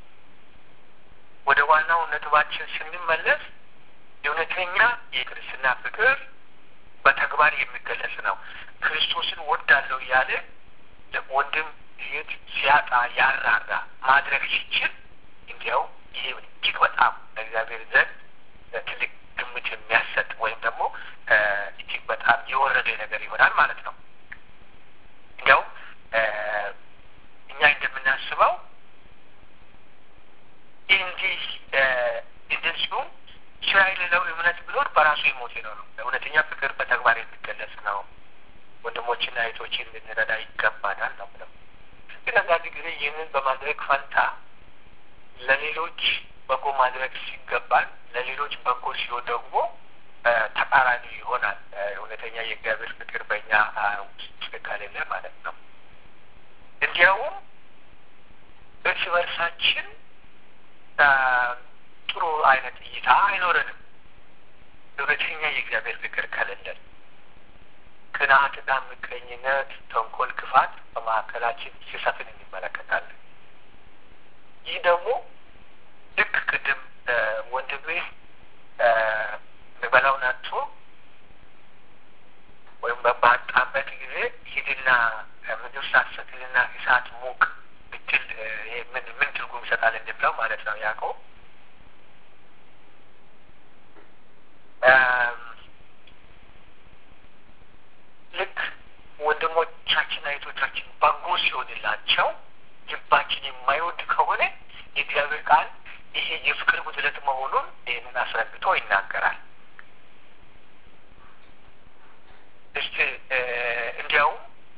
Speaker 1: ወደ ዋናው ነጥባችን ስንመለስ የእውነተኛ የክርስትና ፍቅር በተግባር የሚገለጽ ነው። ክርስቶስን ወዳለው እያለ ወንድም እህት ሲያጣ ያራራ ማድረግ ሲችል እንዲያው ይሄ እጅግ በጣም ለእግዚአብሔር ዘንድ ትልቅ ግምት የሚያሰጥ ወይም ደግሞ እጅግ በጣም የወረደ ነገር ይሆናል ማለት ነው። እንዲያው እኛ እንደምናስበው እንዲህ እንደዚሁም ስራ የሌለው እምነት ቢኖር በራሱ የሞተ ነው ነው። እውነተኛ ፍቅር በተግባር የሚገለጽ ነው። ወንድሞችና እህቶችን ልንረዳ ይገባናል ነው ብለው ግን አንዳንድ ጊዜ ይህንን በማድረግ ፈንታ ለሌሎች በጎ ማድረግ ሲገባል ለሌሎች በጎ ሲሆን ደግሞ ተቃራኒ ይሆናል። እውነተኛ የእግዚአብሔር ፍቅር በእኛ ውስጥ ከሌለ ማለት ነው። እንዲያውም እርስ በርሳችን ጥሩ አይነት እይታ አይኖረንም። እውነተኛ የእግዚአብሔር ፍቅር ከሌለን ቅንዓትና ምቀኝነት፣ ተንኮል፣ ክፋት በመካከላችን ሲሰፍን እንመለከታለን። ይህ ደግሞ ልክ ቅድም ወንድሜ የሚበላውን አጥቶ ወይም ባጣበት ጊዜ ሂድና ምግብ ሳትሰክልና እሳት ሙቅ ብትል ምን ምን ትርጉም ይሰጣል እንደሚለው ማለት ነው ያዕቆብ ልክ ወንድሞቻችን እህቶቻችን በጎ ሲሆንላቸው ልባችን የማይወድ ከሆነ የእግዚአብሔር ቃል ይሄ የፍቅር ጉድለት መሆኑን ይህንን አስረግጦ ይናገራል። እስቲ እንዲያውም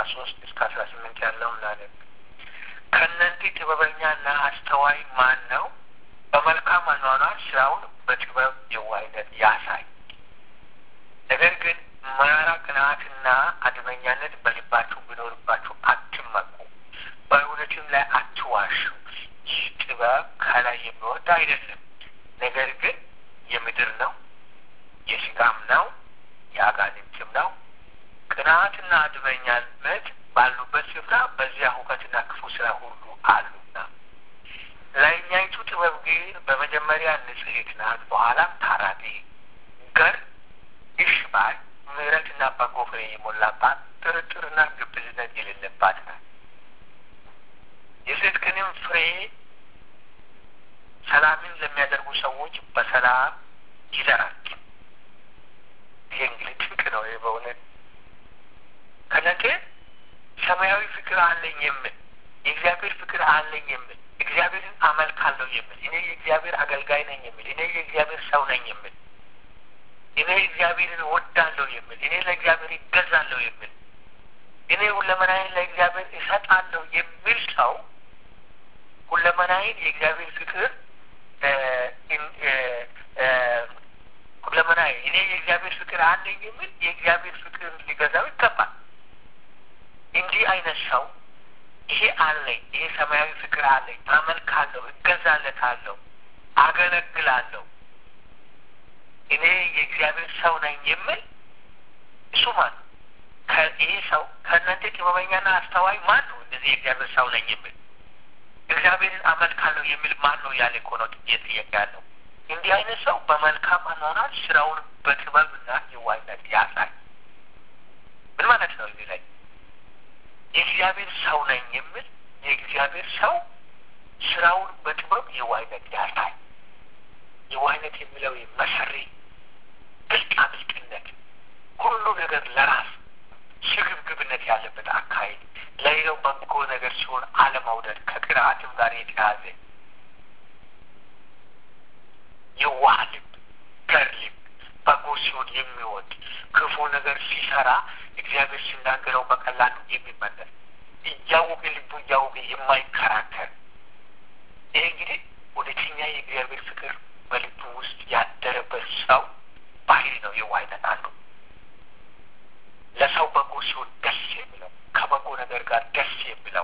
Speaker 1: ሶስት እስከ አስራ ስምንት ያለውን ላነብ። ከእናንተ ጥበበኛና አስተዋይ ማን ነው? በመልካም አኗኗር ስራውን በጥበብ የዋህነት ያሳይ። ነገር ግን መራራ ቅንዓትና አድመኛነት በልባችሁ ቢኖርባችሁ አትመኩ፣ በእውነትም ላይ አትዋሹ። ይህ ጥበብ ከላይ የሚወርድ አይደለም፣ ነገር ግን የምድር ነው፣ የስጋም ነው፣ የአጋንንትም ነው። ቅንዓትና አድመኛነት ባሉበት ስፍራ በዚያ ሁከትና ክፉ ስራ ሁሉ አሉና፣ ላይኛይቱ ጥበብ ግን በመጀመሪያ ንጽሕት ናት፣ በኋላም ታራቂ፣ ገር፣ እሽ ባይ፣ ምሕረትና በጎ ፍሬ የሞላባት ጥርጥርና ግብዝነት የሌለባት ናት። የጽድቅንም ፍሬ ሰላምን ለሚያደርጉ ሰዎች በሰላም ይዘራል። ይሄ እንግዲህ ድንቅ ነው። ይህ በእውነት ከነገ ሰማያዊ ፍቅር አለኝ የምል የእግዚአብሔር ፍቅር አለኝ የምል እግዚአብሔርን አመልካለሁ የምል እኔ የእግዚአብሔር አገልጋይ ነኝ የምል እኔ የእግዚአብሔር ሰው ነኝ የምል እኔ እግዚአብሔርን ወዳለሁ የምል እኔ ለእግዚአብሔር ይገዛለሁ የምል እኔ ሁለመናዬን ለእግዚአብሔር እሰጣለሁ የሚል ሰው ሁለመናዬን የእግዚአብሔር ፍቅር ሁለመናዬ እኔ የእግዚአብሔር ፍቅር አለኝ የሚል የእግዚአብሔር ፍቅር ሊገዛው ይገባል። እንዲህ አይነት ሰው ይሄ አለኝ፣ ይሄ ሰማያዊ ፍቅር አለኝ፣ አመልካለሁ፣ እገዛለታለሁ፣ አገለግላለሁ፣ እኔ የእግዚአብሔር ሰው ነኝ የሚል እሱ ማን ነው? ይሄ ሰው ከእናንተ ጥበበኛና አስተዋይ ማን ነው? እንደዚህ የእግዚአብሔር ሰው ነኝ የሚል እግዚአብሔርን አመልካለሁ የሚል ማን ነው ያለ እኮ ነው ጥያቄ ያለው። እንዲህ አይነት ሰው በመልካም አኗኗር ስራውን በጥበብና የዋህነት ያሳይ። ምን ማለት ነው? እዚህ ላይ የእግዚአብሔር ሰው ነኝ የሚል የእግዚአብሔር ሰው ስራውን በጥበብ የዋህነት ያሳይ። የዋህነት የሚለው መሰሪ ብልጣ ብልጥነት፣ ሁሉ ነገር ለራስ ስግብግብነት ያለበት አካሄድ፣ ለሌላው በጎ ነገር ሲሆን አለመውደድ፣ ከቅንዓትም ጋር የተያዘ የዋህ ልብ፣ ገር ልብ፣ በጎ ሲሆን የሚወድ ክፉ ነገር ሲሰራ እግዚአብሔር ሲናገረው በቀላሉ የሚመለስ እያወቀ ልቡ እያወቀ የማይከራከር ይህ እንግዲህ እውነተኛ የእግዚአብሔር ፍቅር በልቡ ውስጥ ያደረበት ሰው ባህሪ ነው። የዋህነት አንዱ ለሰው በጎ ሲሆን ደስ የሚለው ከበጎ ነገር ጋር ደስ የሚለው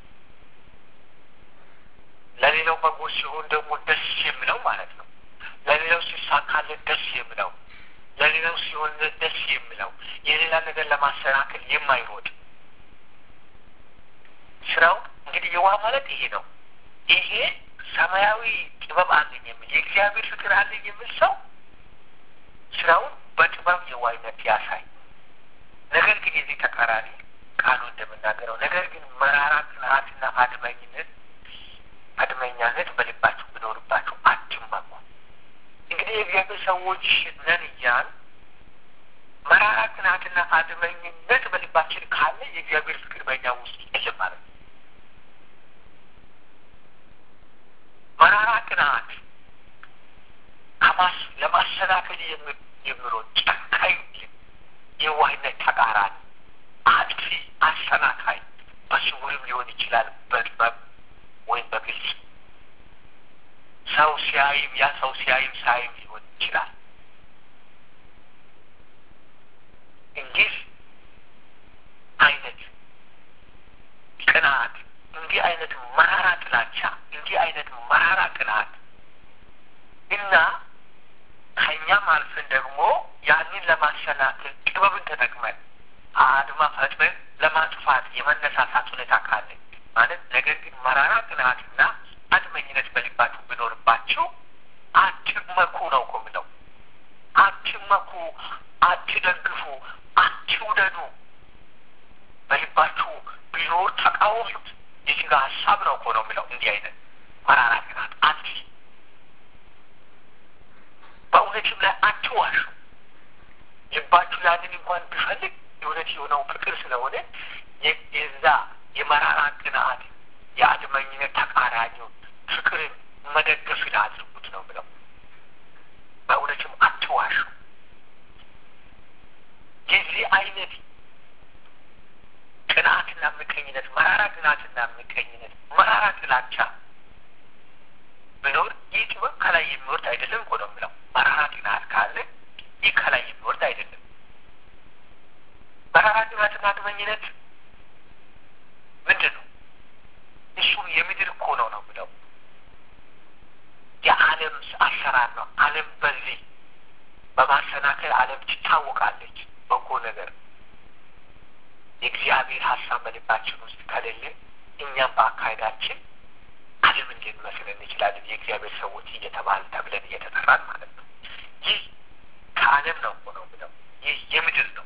Speaker 1: ለሌላው በጎ ሲሆን ደግሞ ደስ የሚለው ማለት ነው። ለሌላው ሲሳካለት ደስ የሚለው ለሌላው ሲሆን ደስ የሚለው የሌላ ነገር ለማሰናከል የማይሮጥ ስራው እንግዲህ የዋህ ማለት ይሄ ነው። ይሄ ሰማያዊ ጥበብ አለኝ የሚል የእግዚአብሔር ፍቅር አለኝ የሚል ሰው ስራውን በጥበብ የዋህነት ያሳይ። ነገር ግን የዚህ ተቃራኒ ቃሉ እንደምናገረው ነገር ግን መራራ ቅንዓትና አድመኝነት አድመኛነት በልባችሁ ቢኖርባችሁ አትመኩ። እንግዲህ የእግዚአብሔር ሰዎች ነን እያል መራራ ቅንዓትና አድመኝነት በልባችን ካለ የእግዚአብሔር ፍቅር በእኛ ውስጥ የለም ማለት ነው። መራራ ቅንዓት ከማስ ለማሰናከል የሚሮጥ ጨካኝ የዋህነት ተቃራኒ አጥፊ፣ አሰናካይ በስውርም ሊሆን ይችላል፣ በጥበብ ወይም በግልጽ ሰው ሲያይም ያ ሰው ሲያይም ሳይም ሊሆን ይችላል። እንዲህ አይነት ቅንዓት፣ እንዲህ አይነት መራራ ጥላቻ፣ እንዲህ አይነት መራራ ቅንዓት እና ከእኛም አልፈን ደግሞ ያንን ለማሰናከል ጥበብን ተጠቅመን አድማ ፈጥረን ለማጥፋት የመነሳሳት ሁኔታ ካለ ማለት ነገር ግን መራራ ቅንዓትና አድመኝነት በልባችሁ ቢኖርባችሁ አትመኩ ነው እኮ የምለው። አትመኩ፣ አትደግፉ፣ አትውደዱ። በልባችሁ ቢኖር ተቃወሙት። የስጋ ሀሳብ ነው እኮ ነው የምለው። እንዲህ አይነት መራራ ቅንዓት አት በእውነትም ላይ አትዋሹ። ልባችሁ ያንን እንኳን ቢፈልግ የእውነት የሆነው ፍቅር ስለሆነ የዛ የመራራ ቅንዓት የአድመኝነት ተቃራኒው ፍቅርን መደገፍን አድርጉት ነው ብለው በእውነትም አትዋሹ። የዚህ አይነት ቅንዓት ቅናትና ምቀኝነት፣ መራራ ጥላቻ ብኖር ይህ ጥበብ ከላይ የሚወርድ አይደለም እኮ ነው የምለው። መራራ ቅናት ካለ ይህ ከላይ የሚወርድ አይደለም። መራራ ቅናትና አድመኝነት ምንድን ነው? እሱ የምድር እኮ ነው ነው ብለው የዓለም አሰራር ነው። ዓለም በዚህ በማሰናከል ዓለም ትታወቃለች። በጎ ነገር የእግዚአብሔር ሀሳብ በልባችን ውስጥ ከሌለ እኛም በአካሄዳችን ዓለምን ልንመስል እንችላለን። የእግዚአብሔር ሰዎች እየተባል ተብለን እየተጠራን ማለት ነው። ይህ ከዓለም ነው እኮ ነው ብለው ይህ የምድር ነው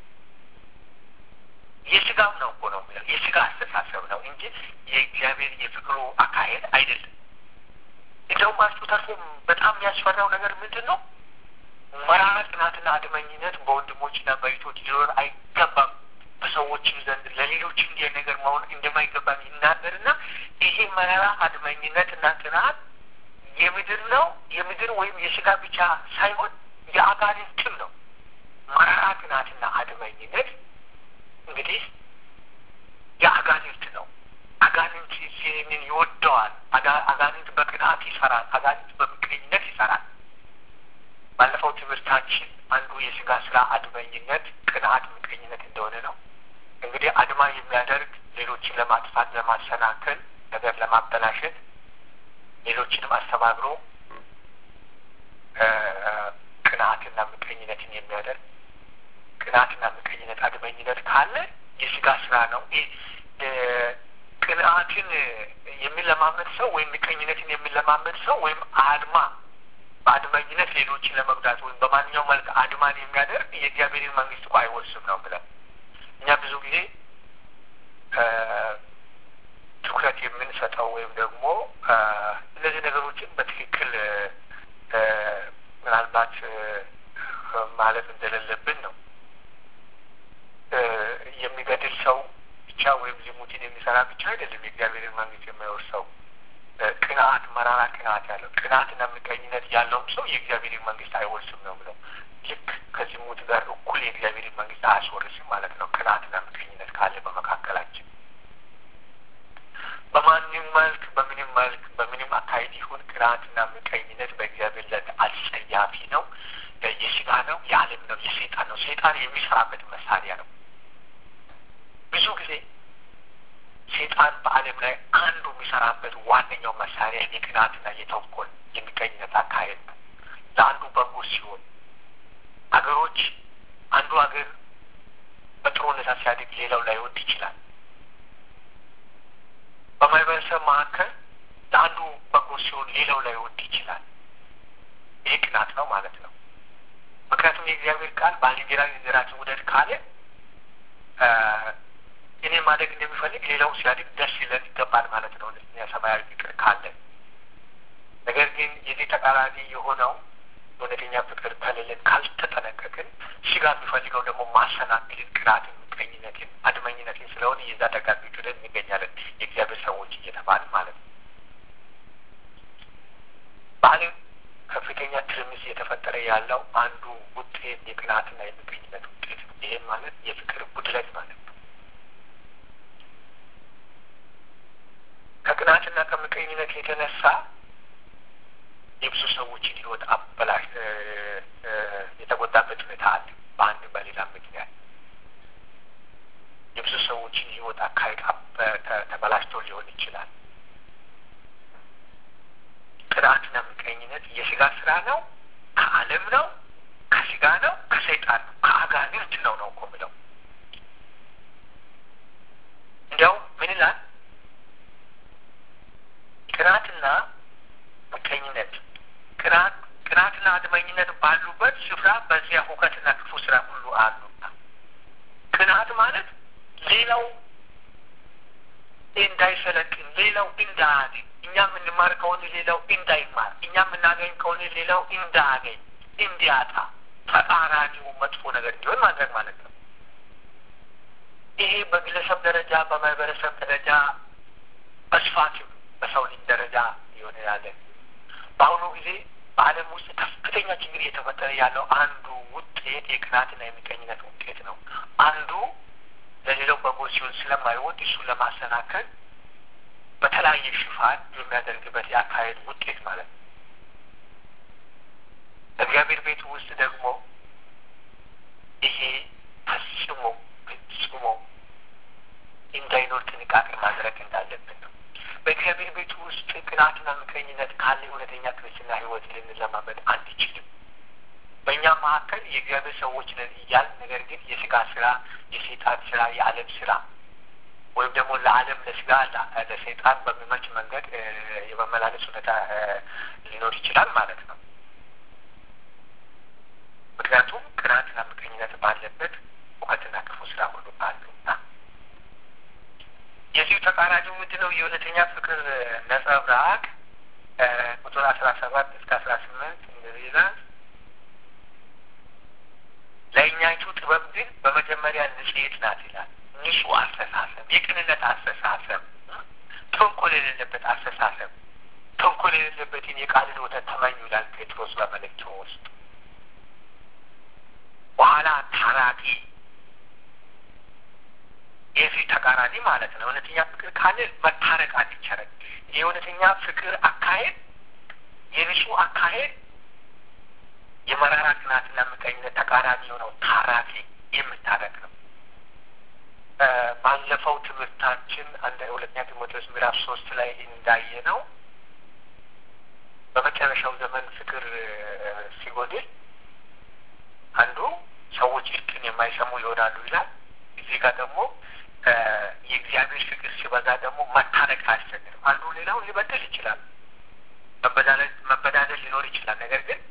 Speaker 1: የስጋም ነው እኮ ነው ብለው የስጋ አስተሳሰብ ነው እንጂ የእግዚአብሔር የፍቅሩ አካሄድ አይደለም። እንደውም አልፎ ተርፎ በጣም የሚያስፈራው ነገር ምንድን ነው? መራራ ቅናትና አድመኝነት በወንድሞችና በእህቶች ሊኖር አይገባም። በሰዎችም ዘንድ ለሌሎች እንዲህ ነገር መሆን እንደማይገባም ይናገርና ይሄ መራራ አድመኝነትና ቅናት የምድር ነው የምድር ወይም የስጋ ብቻ ሳይሆን የአጋንንትም ነው። መራራ ቅናትና አድመኝነት እንግዲህ የአጋንንት ነው። አጋንንት ይህንን ይወደዋል። አጋንንት በቅናት ይሰራል። አጋንንት በምቀኝነት ይሰራል። ባለፈው ትምህርታችን አንዱ የስጋ ስራ አድመኝነት፣ ቅንዓት፣ ምቀኝነት እንደሆነ ነው። እንግዲህ አድማ የሚያደርግ ሌሎችን ለማጥፋት፣ ለማሰናከል፣ ነገር ለማበላሸት፣ ሌሎችንም አስተባብሮ ቅንዓትና ምቀኝነትን የሚያደርግ ቅንዓትና ምቀኝነት፣ አድመኝነት ካለ የስጋ ስራ ነው። ቅንዓትን የሚለማመድ ሰው ወይም ምቀኝነትን የሚለማመድ ሰው ወይም አድማ በአድመኝነት ሌሎችን ለመጉዳት ወይም በማንኛውም መልክ አድማን የሚያደርግ የእግዚአብሔርን መንግስት እኮ አይወርስም ነው ብለን እኛ ብዙ ጊዜ ትኩረት የምንሰጠው ወይም ደግሞ እነዚህ ነገሮችን በትክክል ምናልባት ማለት እንደሌለብን ነው። የሚገድል ሰው ብቻ ወይም ዝሙትን የሚሰራ ብቻ አይደለም የእግዚአብሔርን መንግስት የማይወርሰው። ቅንዓት፣ መራራ ቅንዓት ያለው ቅንዓትና ምቀኝነት ያለውም ሰው የእግዚአብሔርን መንግስት አይወርስም ነው ብለው ልክ ከዝሙት ጋር እኩል የእግዚአብሔርን መንግስት አያስወርስም ማለት ነው። ቅንዓትና ምቀኝነት ካለ በመካከላችን በማንም መልክ በምንም መልክ በምንም አካሄድ ይሁን ቅንዓትና ምቀኝነት በእግዚአብሔር ዘንድ አስጸያፊ ነው። የስጋ ነው፣ የዓለም ነው፣ የሰይጣን ነው። ሰይጣን የሚሰራበት መሳሪያ ነው። ብዙ ጊዜ ሴጣን በዓለም ላይ አንዱ የሚሰራበት ዋነኛው መሳሪያ የቅናትና የተንኮል የሚቀኝነት አካሄድ ነው። ለአንዱ በጎ ሲሆን አገሮች አንዱ ሀገር በጥሩ ሁኔታ ሲያድግ ሌላው ላይወድ ይችላል። በማህበረሰብ መካከል ለአንዱ በጎ ሲሆን ሌላው ላይወድ ይችላል። ይህ ቅናት ነው ማለት ነው። ምክንያቱም የእግዚአብሔር ቃል ባልንጀራህን እንደ ራስህ ውደድ ካለ እኔ ማደግ እንደሚፈልግ ሌላው ሲያድግ ደስ ይለን ይገባል ማለት ነው። እኛ ሰማያዊ ፍቅር ካለን። ነገር ግን የዚህ ተቃራኒ የሆነው እውነተኛ ፍቅር ከሌለን ካልተጠነቀቅን ስጋ የሚፈልገው ደግሞ ማሰናክልን፣ ቅናትን፣ ምቀኝነትን፣ አድመኝነትን ስለሆነ የዛ ደጋፊዎች ወደ እንገኛለን የእግዚአብሔር ሰዎች እየተባል ማለት ነው። በዓለም ከፍተኛ ትርምስ እየተፈጠረ ያለው አንዱ ውጤት የቅናትና የምቀኝነት ውጤት ነው። ይህም ማለት የፍቅር ጉድለት ማለት ነው። ከቅናትና ከምቀኝነት የተነሳ የብዙ ሰዎችን ሕይወት አበላሽ የተጎዳበት ሁኔታ አለ። በአንድ በሌላ ምክንያት የብዙ ሰዎችን ሕይወት አካሄድ ተበላሽቶ ሊሆን ይችላል። ቅናትና ምቀኝነት የስጋ ስራ ነው፣ ከዓለም ነው፣ ከስጋ ነው፣ ከሰይጣን ነው፣ ከአጋንንት ነው ነው እኮ ብለው እንዲያው ምን ይላል? ቅናትና ምቀኝነት ቅናት ቅናትና አድመኝነት ባሉበት ስፍራ በዚያ ሁከትና ክፉ ስራ ሁሉ አሉና። ቅናት ማለት ሌላው እንዳይሰለጥን፣ ሌላው እንዳያድግ፣ እኛ የምንማር ከሆነ ሌላው እንዳይማር፣ እኛ የምናገኝ ከሆነ ሌላው እንዳያገኝ፣ እንዲያጣ፣ ተቃራኒው መጥፎ ነገር እንዲሆን ማድረግ ማለት ነው። ይሄ በግለሰብ ደረጃ በማህበረሰብ ደረጃ በስፋትም በሰው ልጅ ደረጃ የሆነ ያለ በአሁኑ ጊዜ በዓለም ውስጥ ከፍተኛ ችግር እየተፈጠረ ያለው አንዱ ውጤት የቅናትና የምቀኝነት ውጤት ነው። አንዱ ለሌላው በጎ ሲሆን ስለማይወድ እሱን ለማሰናከል የተለያየ ሽፋን የሚያደርግበት የአካሄድ ውጤት ማለት ነው። እግዚአብሔር ቤት ውስጥ ደግሞ ይሄ ፈጽሞ ፈጽሞ እንዳይኖር ጥንቃቄ ማድረግ እንዳለብን ነው። በእግዚአብሔር ቤት ውስጥ ቅናትና ምቀኝነት ካለ እውነተኛ ክርስትና ሕይወት ልንለማመድ አንችልም። በእኛ መካከል የእግዚአብሔር ሰዎች ነን እያል ነገር ግን የስጋ ስራ፣ የሴጣን ስራ፣ የዓለም ስራ ወይም ደግሞ ለዓለም ለስጋ ለሰይጣን በሚመች መንገድ የመመላለስ ሁኔታ ሊኖር ይችላል ማለት ነው። ምክንያቱም ቅናትና ምቀኝነት ባለበት እውቀትና ክፉ ስራ ሁሉ አሉና የዚሁ ተቃራኒው ምንድን ነው? የእውነተኛ ፍቅር ነጸብራቅ ቁጥር አስራ ሰባት እስከ አስራ ስምንት እንደዚህ ይላል። ለእኛይቱ ጥበብ ግን በመጀመሪያ ንጽሕት ናት ይላል። ንጹሕ አስተሳሰብ፣ የቅንነት አስተሳሰብ፣ ተንኮል የሌለበት አስተሳሰብ፣ ተንኮል የሌለበትን የቃልን ወተት ተመኙ ይላል ጴጥሮስ በመልእክቱ ውስጥ። በኋላ ታራቂ የዚህ ተቃራኒ ማለት ነው። እውነተኛ ፍቅር ካለ መታረቅ አንቸረግ። የእውነተኛ ፍቅር አካሄድ የንጹሕ አካሄድ የመራራ ቅናትና ምቀኝነት ተቃራኒ የሆነው ታራቂ የምታረቅ ነው። ባለፈው ትምህርታችን አንድ ሁለተኛ ጢሞቴዎስ ምዕራፍ ሶስት ላይ እንዳየ ነው በመጨረሻው ዘመን ፍቅር ሲጎድል አንዱ ሰዎች እርቅን የማይሰሙ ይሆናሉ ይላል። እዚህ ጋር ደግሞ የእግዚአብሔር ፍቅር ሲበዛ ደግሞ መታረቅ አያስቸግርም። አንዱ ሌላውን ሊበደል ይችላል፣ መበዳደል ሊኖር ይችላል። ነገር ግን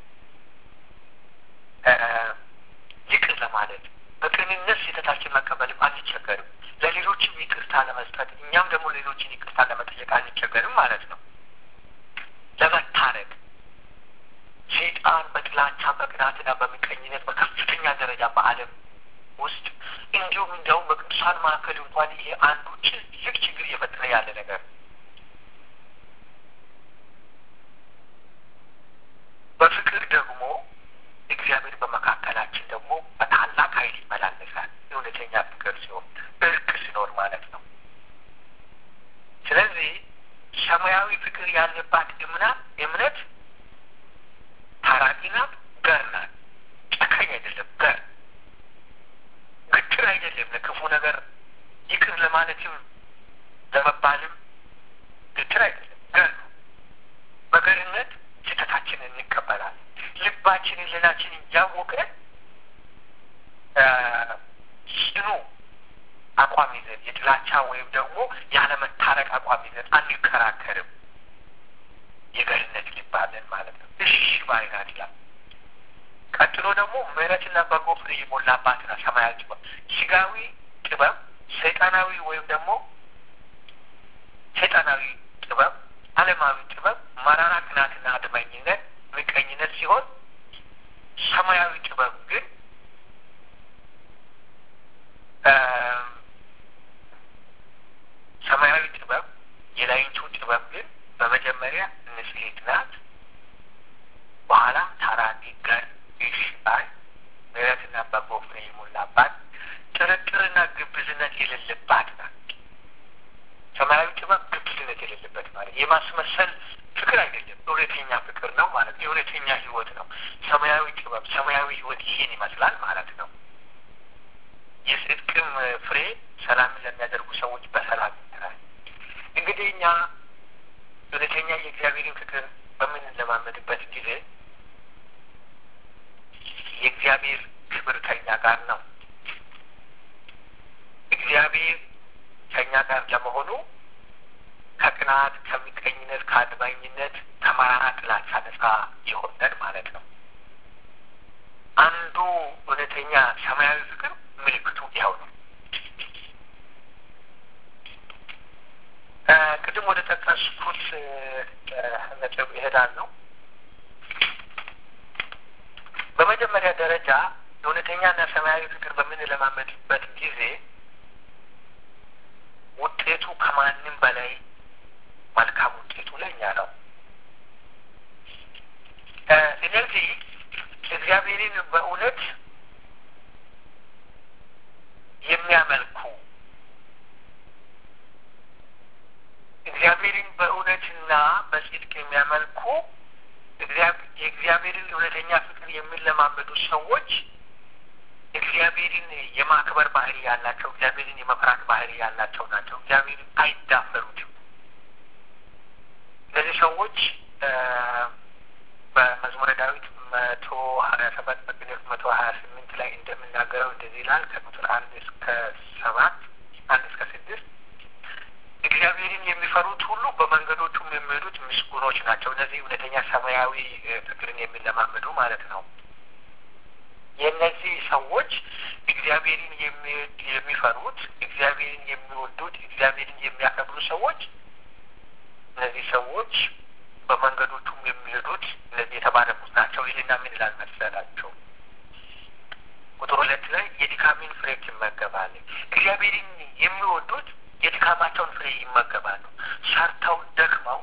Speaker 1: ይቅር ለማለት በቅንነት ስህተታችን መቀበልም አንቸገርም። ለሌሎችም ይቅርታ ለመስጠት እኛም ደግሞ ሌሎችን ይቅርታ ለመጠየቅ አንቸገርም ማለት ነው። ለመታረቅ ሰይጣን በጥላቻ በቅናትና በምቀኝነት በከፍተኛ ደረጃ በዓለም ውስጥ እንዲሁም እንዲያውም በቅዱሳን መካከል እንኳን ይሄ አንዱ ትልቅ ችግር እየፈጠረ ያለ ነገር በፍቅር ደግሞ እግዚአብሔር በመካከላችን ደግሞ በታላቅ ኃይል ይመላለሳል። እውነተኛ ፍቅር ሲሆን እርቅ ሲኖር ማለት ነው። ስለዚህ ሰማያዊ ፍቅር ያለባት እምነት እምነት ታራቂ ናት፣ ገር ናት። ጨካኝ አይደለም፣ ገር ግትር አይደለም። ለክፉ ነገር ይቅር ለማለትም ለመባልም ግትር አይደለም፣ ገር ነው። በገርነት ስህተታችንን እንቀበላለን። ልባችንን ልናችን እያወቀ ጽኑ አቋም ይዘን የጥላቻ ወይም ደግሞ ያለመታረቅ አቋም ይዘን አንከራከርም። የገርነት ልባለን ማለት ነው። እሺ ባይናት ይላል። ቀጥሎ ደግሞ ምሕረትና በጎ ፍሬ የሞላባትና ሰማያዊ ጥበብ፣ ስጋዊ ጥበብ፣ ሰይጣናዊ ወይም ደግሞ ሰይጣናዊ ጥበብ፣ ዓለማዊ ጥበብ፣ መራራ ቅናትና አድመኝነት፣ ምቀኝነት ሲሆን ሰማያዊ ጥበብ ግን ሰማያዊ ጥበብ የላይቱ ጥበብ ግን በመጀመሪያ ንጽሕት ናት፣ በኋላም ታራቂ፣ ገር፣ እሺ ባይ፣ ምሕረትና በጎ ፍሬ የሞላባት ጥርጥርና ግብዝነት የሌለባት ናት። ሰማያዊ ጥበብ ግብዝነት የሌለበት ማለት የማስመሰል ፍቅር አይደለም፣ እውነተኛ ፍቅር ነው ማለት የእውነተኛ ሕይወት ነው። ሰማያዊ ጥበብ፣ ሰማያዊ ሕይወት ይህን ይመስላል ማለት ነው። የጽድቅም ፍሬ ሰላምን ለሚያደርጉ ሰዎች በሰላም ይተራል። እንግዲህ እኛ እውነተኛ የእግዚአብሔርን ፍቅር በምንለማመድበት ጊዜ የእግዚአብሔር ክብር ከኛ ጋር ነው። እግዚአብሔር ከኛ ጋር ለመሆኑ ከቅናት፣ ከምቀኝነት፣ ከአድማኝነት፣ ከመራራ ጥላቻ ነጻ የሆነን ማለት ነው። አንዱ እውነተኛ ሰማያዊ ፍቅር ምልክቱ ያው ነው። ቅድም ወደ ጠቀስኩት ነጥብ እሄዳለሁ። በመጀመሪያ ደረጃ እውነተኛና ሰማያዊ ፍቅር በምንለማመድበት ጊዜ ውጤቱ ከማንም በላይ መልካም ውጤቱ ለእኛ ነው። ስለዚህ እግዚአብሔርን በእውነት የሚያመልኩ እግዚአብሔርን በእውነትና በጽድቅ የሚያመልኩ የእግዚአብሔርን እውነተኛ ፍቅር የሚለማመዱ ሰዎች እግዚአብሔርን የማክበር ባህሪ ያላቸው፣ እግዚአብሔርን የመፍራት ባህሪ ያላቸው ናቸው። እግዚአብሔርን አይዳፈሩትም። እነዚህ ሰዎች በመዝሙረ ዳዊት መቶ ሀያ ሰባት በቅንፍ መቶ ሀያ ስምንት ላይ እንደምናገረው እንደዚህ ይላል ከቁጥር አንድ እስከ ሰባት አንድ እስከ ስድስት እግዚአብሔርን የሚፈሩት ሁሉ በመንገዶቹም የሚሄዱት ምስጉኖች ናቸው። እነዚህ እውነተኛ ሰማያዊ ፍቅርን የሚለማመዱ ማለት ነው። የእነዚህ ሰዎች እግዚአብሔርን የሚፈሩት እግዚአብሔርን የሚወዱት እግዚአብሔርን የሚያከብሩ ሰዎች እነዚህ ሰዎች በመንገዶቹም የሚሄዱት እነዚህ የተባረኩት ናቸው ይልና ምን ይላል መሰላቸው? ቁጥር ሁለት ላይ የድካሜን ፍሬ ይመገባል። እግዚአብሔርን የሚወዱት የድካማቸውን ፍሬ ይመገባሉ። ሰርተው ደክመው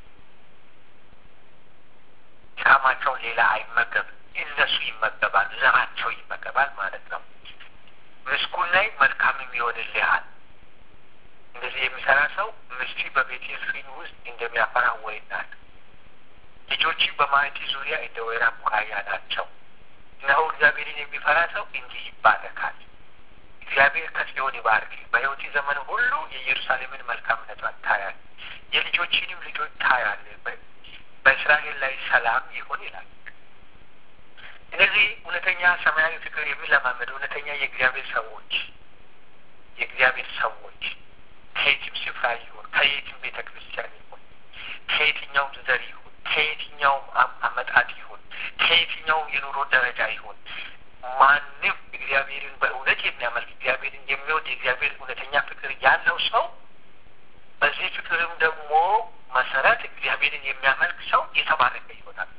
Speaker 1: ድካማቸውን ሌላ አይመገብም። እነሱ ይመገባል፣ ዘራቸው ይመገባል ማለት ነው። ምስጉን ላይ መልካምም ይሆንልሃል። እንደዚህ የሚሰራ ሰው ምስቲ በቤቴል ፊን ውስጥ እንደሚያፈራ ወይን ናት። ልጆች በማዕድ ዙሪያ እንደ ወይራ ቡቃያ ናቸው። እነሆ እግዚአብሔርን የሚፈራ ሰው እንዲህ ይባረካል። እግዚአብሔር ከጽዮን ይባርክ። በሕይወት ዘመን ሁሉ የኢየሩሳሌምን መልካምነቷን ታያል፣ የልጆችንም ልጆች ታያል። በእስራኤል ላይ ሰላም ይሁን ይላል። እነዚህ እውነተኛ ሰማያዊ ፍቅር የሚለማመዱ እውነተኛ የእግዚአብሔር ሰዎች የእግዚአብሔር ሰዎች ከየትም ስፍራ ይሁን ከየትም ቤተ ክርስቲያን ይሁን ከየትኛውም ዘር ይሁን ከየትኛውም አመጣጥ ይሁን ከየትኛውም የኑሮ ደረጃ ይሁን ማንም እግዚአብሔርን በእውነት የሚያመልክ እግዚአብሔርን የሚወድ የእግዚአብሔር እውነተኛ ፍቅር ያለው ሰው በዚህ ፍቅርም ደግሞ መሰረት እግዚአብሔርን የሚያመልክ ሰው የተባረከ ይሆናል።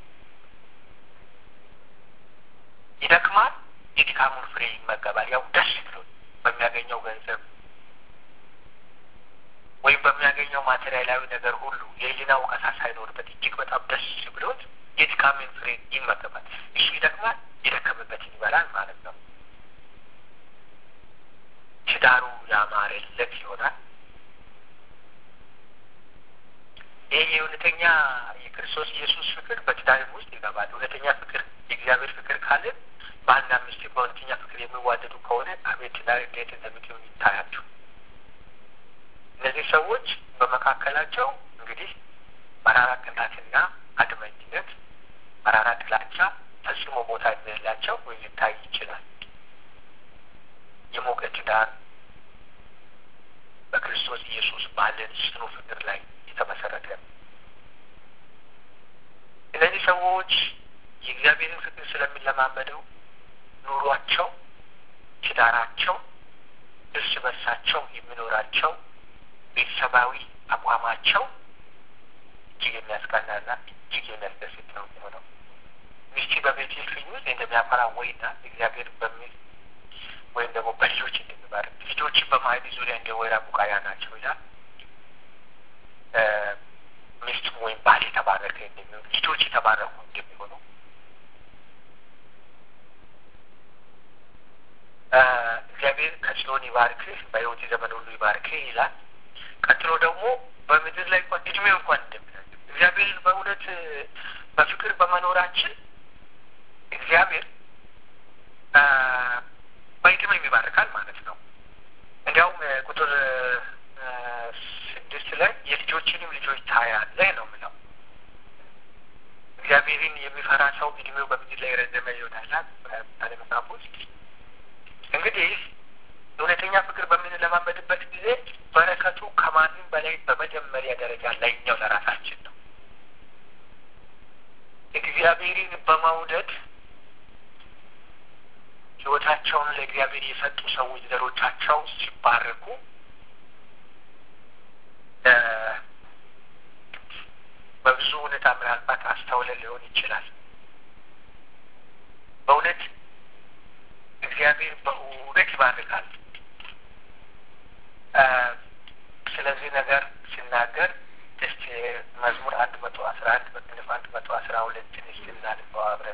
Speaker 1: ይደክማል፣ የድካሙን ፍሬ ይመገባል። ያው ደስ ብሎ በሚያገኘው ገንዘብ ወይም በሚያገኘው ማቴሪያላዊ ነገር ሁሉ የህሊና ወቀሳ ሳይኖርበት እጅግ በጣም ደስ ብሎት የድካምን ፍሬ ይመገባል። እሱ ይደክማል፣ የደከመበትን ይበላል ማለት ነው። ትዳሩ ያማረለት ይሆናል። ይህ የእውነተኛ የክርስቶስ ኢየሱስ ፍቅር በትዳርም ውስጥ ይገባል። እውነተኛ ፍቅር የእግዚአብሔር ፍቅር ካለን ባልና ሚስት በእውነተኛ ፍቅር የሚዋደዱ ከሆነ አቤት ትዳር እንዴት እንደሚሆን ይታያችሁ። እነዚህ ሰዎች በመካከላቸው እንግዲህ መራራ ቅናትና አድመኝነት፣ መራራ ጥላቻ ፈጽሞ ቦታ እንደሌላቸው ወይ ሊታይ ይችላል። የሞቀ ትዳር በክርስቶስ ኢየሱስ ባለን ጽኑ ፍቅር ላይ የተመሰረተ ነው። እነዚህ ሰዎች የእግዚአብሔርን ፍቅር ስለሚለማመደው ኑሯቸው፣ ትዳራቸው፣ እርስ በርሳቸው የሚኖራቸው ቤተሰባዊ አቋማቸው እጅግ የሚያስቀናና እጅግ የሚያስደስት ነው የሚሆነው። ሚስቲ በቤቴል ፊኝ ውስጥ እንደሚያፈራ ወይና እግዚአብሔር በሚል ወይም ደግሞ በልጆች እንደሚባረክ ልጆች በማዕድ ዙሪያ እንደ ወይራ ቡቃያ ናቸው ይላል። ሚስት ወይም ባል የተባረከ እንደሚሆኑ ልጆች የተባረኩ እንደሚሆኑ እግዚአብሔር ከጽዮን ይባርክህ፣ በሕይወት ዘመን ሁሉ ይባርክህ ይላል። ቀጥሎ ደግሞ በምድር ላይ እንኳን እድሜ እንኳን እንደሚላል እግዚአብሔርን በእውነት በፍቅር በመኖራችን እግዚአብሔር በእድሜም ይባርካል ማለት ነው። እንዲያውም ቁጥር ስድስት ላይ የልጆችንም ልጆች ታያለህ ነው የሚለው። እግዚአብሔርን የሚፈራ ሰው እድሜው በምድር ላይ የረዘመ ይሆናል አለ መጽሐፍ ውስጥ። እንግዲህ እውነተኛ ፍቅር በምንለማመድበት ጊዜ በረከቱ ከማንም በላይ በመጀመሪያ ደረጃ ላይኛው ለራሳችን ነው። እግዚአብሔርን በመውደድ ሕይወታቸውን ለእግዚአብሔር የሰጡ ሰዎች ዘሮቻቸው ሲባረኩ በብዙ ሁኔታ ምናልባት አስተውለን ሊሆን ይችላል። በእውነት እግዚአብሔር በእውነት ይባርካል። ስለዚህ ነገር ሲናገር እስቲ መዝሙር አንድ መቶ አስራ አንድ በቅንፍ አንድ መቶ አስራ ሁለትን እስቲ እናንበው አብረን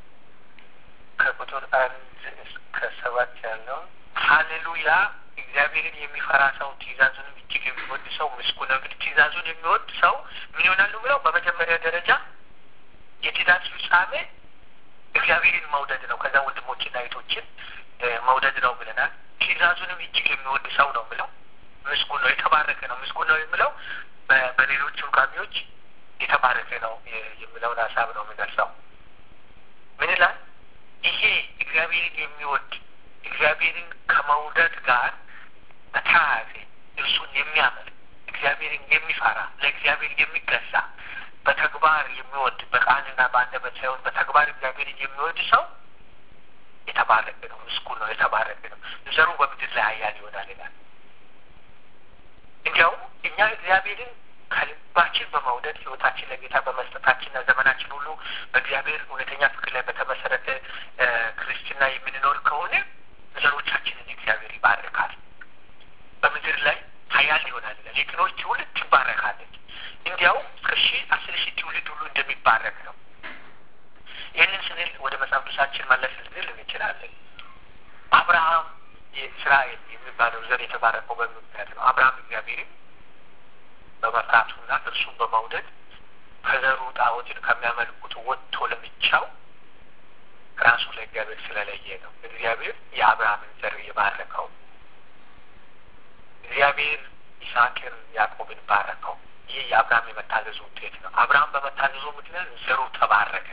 Speaker 1: ከቁጥር አንድ እስከ ሰባት ያለውን ሀሌሉያ እግዚአብሔር እግዚአብሔርን የሚፈራ ሰው ትእዛዙንም እጅግ የሚወድ ሰው ምስጉን ነው። እንግዲህ ትእዛዙን የሚወድ ሰው ምን ይሆናሉ ብለው በመጀመሪያ ደረጃ የትእዛዝ ፍጻሜ እግዚአብሔርን መውደድ ነው። ከዛ ወንድሞችና እህቶችን መውደድ ነው ብለናል። ትእዛዙንም እጅግ የሚወድ ሰው ነው ብለው ምስጉን ነው፣ የተባረከ ነው። ምስጉን ነው የሚለው በሌሎች ቃሚዎች የተባረከ ነው የሚለውን ሀሳብ ነው የሚገልጸው። ምን ይላል? ይሄ እግዚአብሔርን የሚወድ እግዚአብሔርን ከመውደድ ጋር በተያያዘ እርሱን የሚያመልክ እግዚአብሔርን የሚፈራ ለእግዚአብሔር የሚገዛ በተግባር የሚወድ በቃልና በአንደበት ሳይሆን በተግባር እግዚአብሔርን የሚወድ ሰው የተባረከ ነው፣ ምስጉን ነው፣ የተባረከ ነው። ዘሩ በምድር ላይ ኃያል ይሆናል ይላል። እንዲያውም እኛ እግዚአብሔርን ከልባችን በመውደድ ሕይወታችን ለጌታ በመስጠታችንና ዘመናችን ሁሉ በእግዚአብሔር እውነተኛ ፍቅር ላይ በተመሰረተ ክርስትና የምንኖር ከሆነ ዘሮቻችንን እግዚአብሔር ይባርካል። በምድር ላይ ኃያል ይሆናል ይላል። የቅኖች ትውልድ ትባረካለች። እንዲያውም ከሺ አስር ሺህ ትውልድ ሁሉ እንደሚባረክ ነው። ይህንን ስንል ወደ መጽሐፍ ቅዱሳችን መለስ ልንል እንችላለን። አብርሃም የእስራኤል የሚባለው ዘር የተባረከው በምክንያት ነው። አብርሃም እግዚአብሔርም በመፍራቱና እርሱን በመውደድ ከዘሩ ጣዖትን ከሚያመልኩት ወጥቶ ለብቻው ራሱ ለእግዚአብሔር ስለለየ ነው። እግዚአብሔር የአብርሃምን ዘር የባረከው እግዚአብሔር ይስሐቅን ያዕቆብን ባረከው። ይህ የአብርሃም የመታዘዙ ውጤት ነው። አብርሃም በመታዘዙ ምክንያት ዘሩ ተባረከ።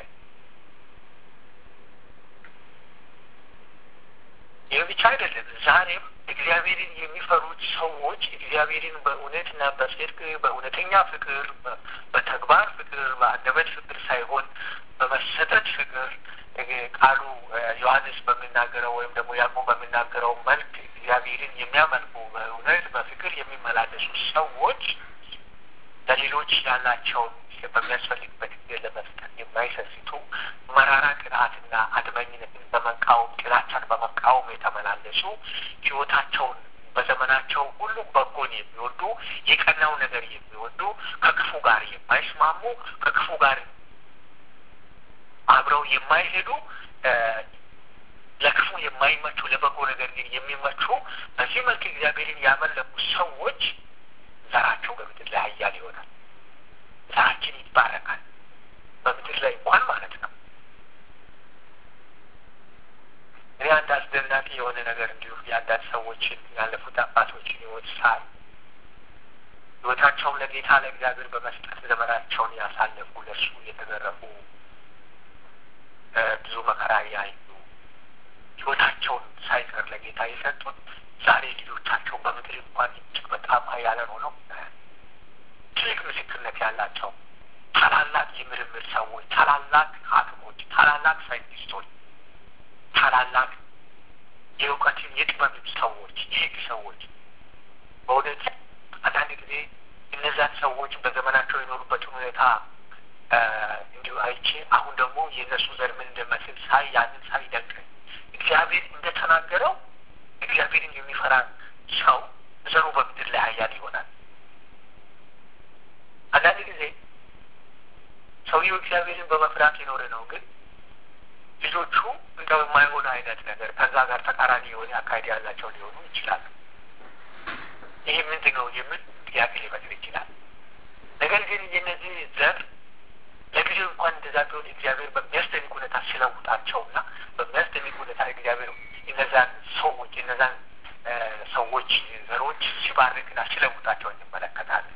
Speaker 1: ይህ ብቻ አይደለም። ዛሬም እግዚአብሔርን የሚፈሩት ሰዎች እግዚአብሔርን በእውነትና በጽድቅ በእውነተኛ ፍቅር፣ በተግባር ፍቅር፣ በአንደበት ፍቅር ሳይሆን በመሰጠት ፍቅር ቃሉ ዮሐንስ በሚናገረው ወይም ደግሞ ያዕቆብ በሚናገረው መልክ እግዚአብሔርን የሚያመልኩ በእውነት በፍቅር የሚመላለሱ ሰዎች ለሌሎች ያላቸውን በሚያስፈልግበት ጊዜ ለመስጠት የማይሰስቱ መራራ ቅንዓትና አድመኝነትን በመቃወም ጥላቻን በመቃወም የተመላለሱ ሕይወታቸውን በዘመናቸው ሁሉ በጎን የሚወዱ የቀናው ነገር የሚወዱ ከክፉ ጋር የማይስማሙ ከክፉ ጋር አብረው የማይሄዱ ለክፉ የማይመቹ ለበጎ ነገር ግን የሚመቹ በዚህ መልክ እግዚአብሔርን ያመለኩ ሰዎች ዘራቸው በምድር ላይ ኃያል ይሆናል። ዘራችን ይባረካል። በምድር ላይ እንኳን ማለት ነው። እኔ አንድ አስደናቂ የሆነ ነገር እንዲሁ የአንዳንድ ሰዎችን ያለፉት አባቶችን ሕይወት ሳይ ሕይወታቸውን ለጌታ ለእግዚአብሔር በመስጠት ዘመናቸውን ያሳለፉ ለእርሱ የተገረፉ ብዙ መከራ ያዩ ሕይወታቸውን ሳይቀር ለጌታ የሰጡት ዛሬ ልጆቻቸው በምድር እንኳን እጅግ በጣም ኃያላን ሆነው ትልቅ ምስክርነት ያላቸው ታላላቅ የምርምር ሰዎች፣ ታላላቅ ሐኪሞች፣ ታላላቅ ሳይንቲስቶች፣ ታላላቅ የእውቀትን የጥበብ ሰዎች፣ የህግ ሰዎች በእውነት አንዳንድ ጊዜ እነዛን ሰዎች በዘመናቸው የኖሩበትን ሁኔታ እንዲሁ አይቼ አሁን ደግሞ የእነሱ ዘር ምን እንደመስል ሳይ ያንን ሳይ ደንቀኝ እግዚአብሔር እንደተናገረው እግዚአብሔርን የሚፈራ ሰው ዘሩ በምድር ላይ ኃያል ይሆናል። አንዳንድ ጊዜ ሰውየው እግዚአብሔርን በመፍራት የኖረ ነው፣ ግን ልጆቹ እንደው የማይሆን አይነት ነገር ከዛ ጋር ተቃራኒ የሆነ አካሄድ ያላቸው ሊሆኑ ይችላሉ። ይህ ምንድን ነው የሚል ጥያቄ ሊፈጥር ይችላል። ነገር ግን የነዚህ ዘር ለጊዜው እንኳን እንደዛ ቢሆን እግዚአብሔር በሚያስደንቅ ሁኔታ ሲለውጣቸውና በሚያስደንቅ ሁኔታ እግዚአብሔር እነዛን ሰዎች እነዛን ሰዎች ዘሮች ሲባርክና ሲለውጣቸው እንመለከታለን።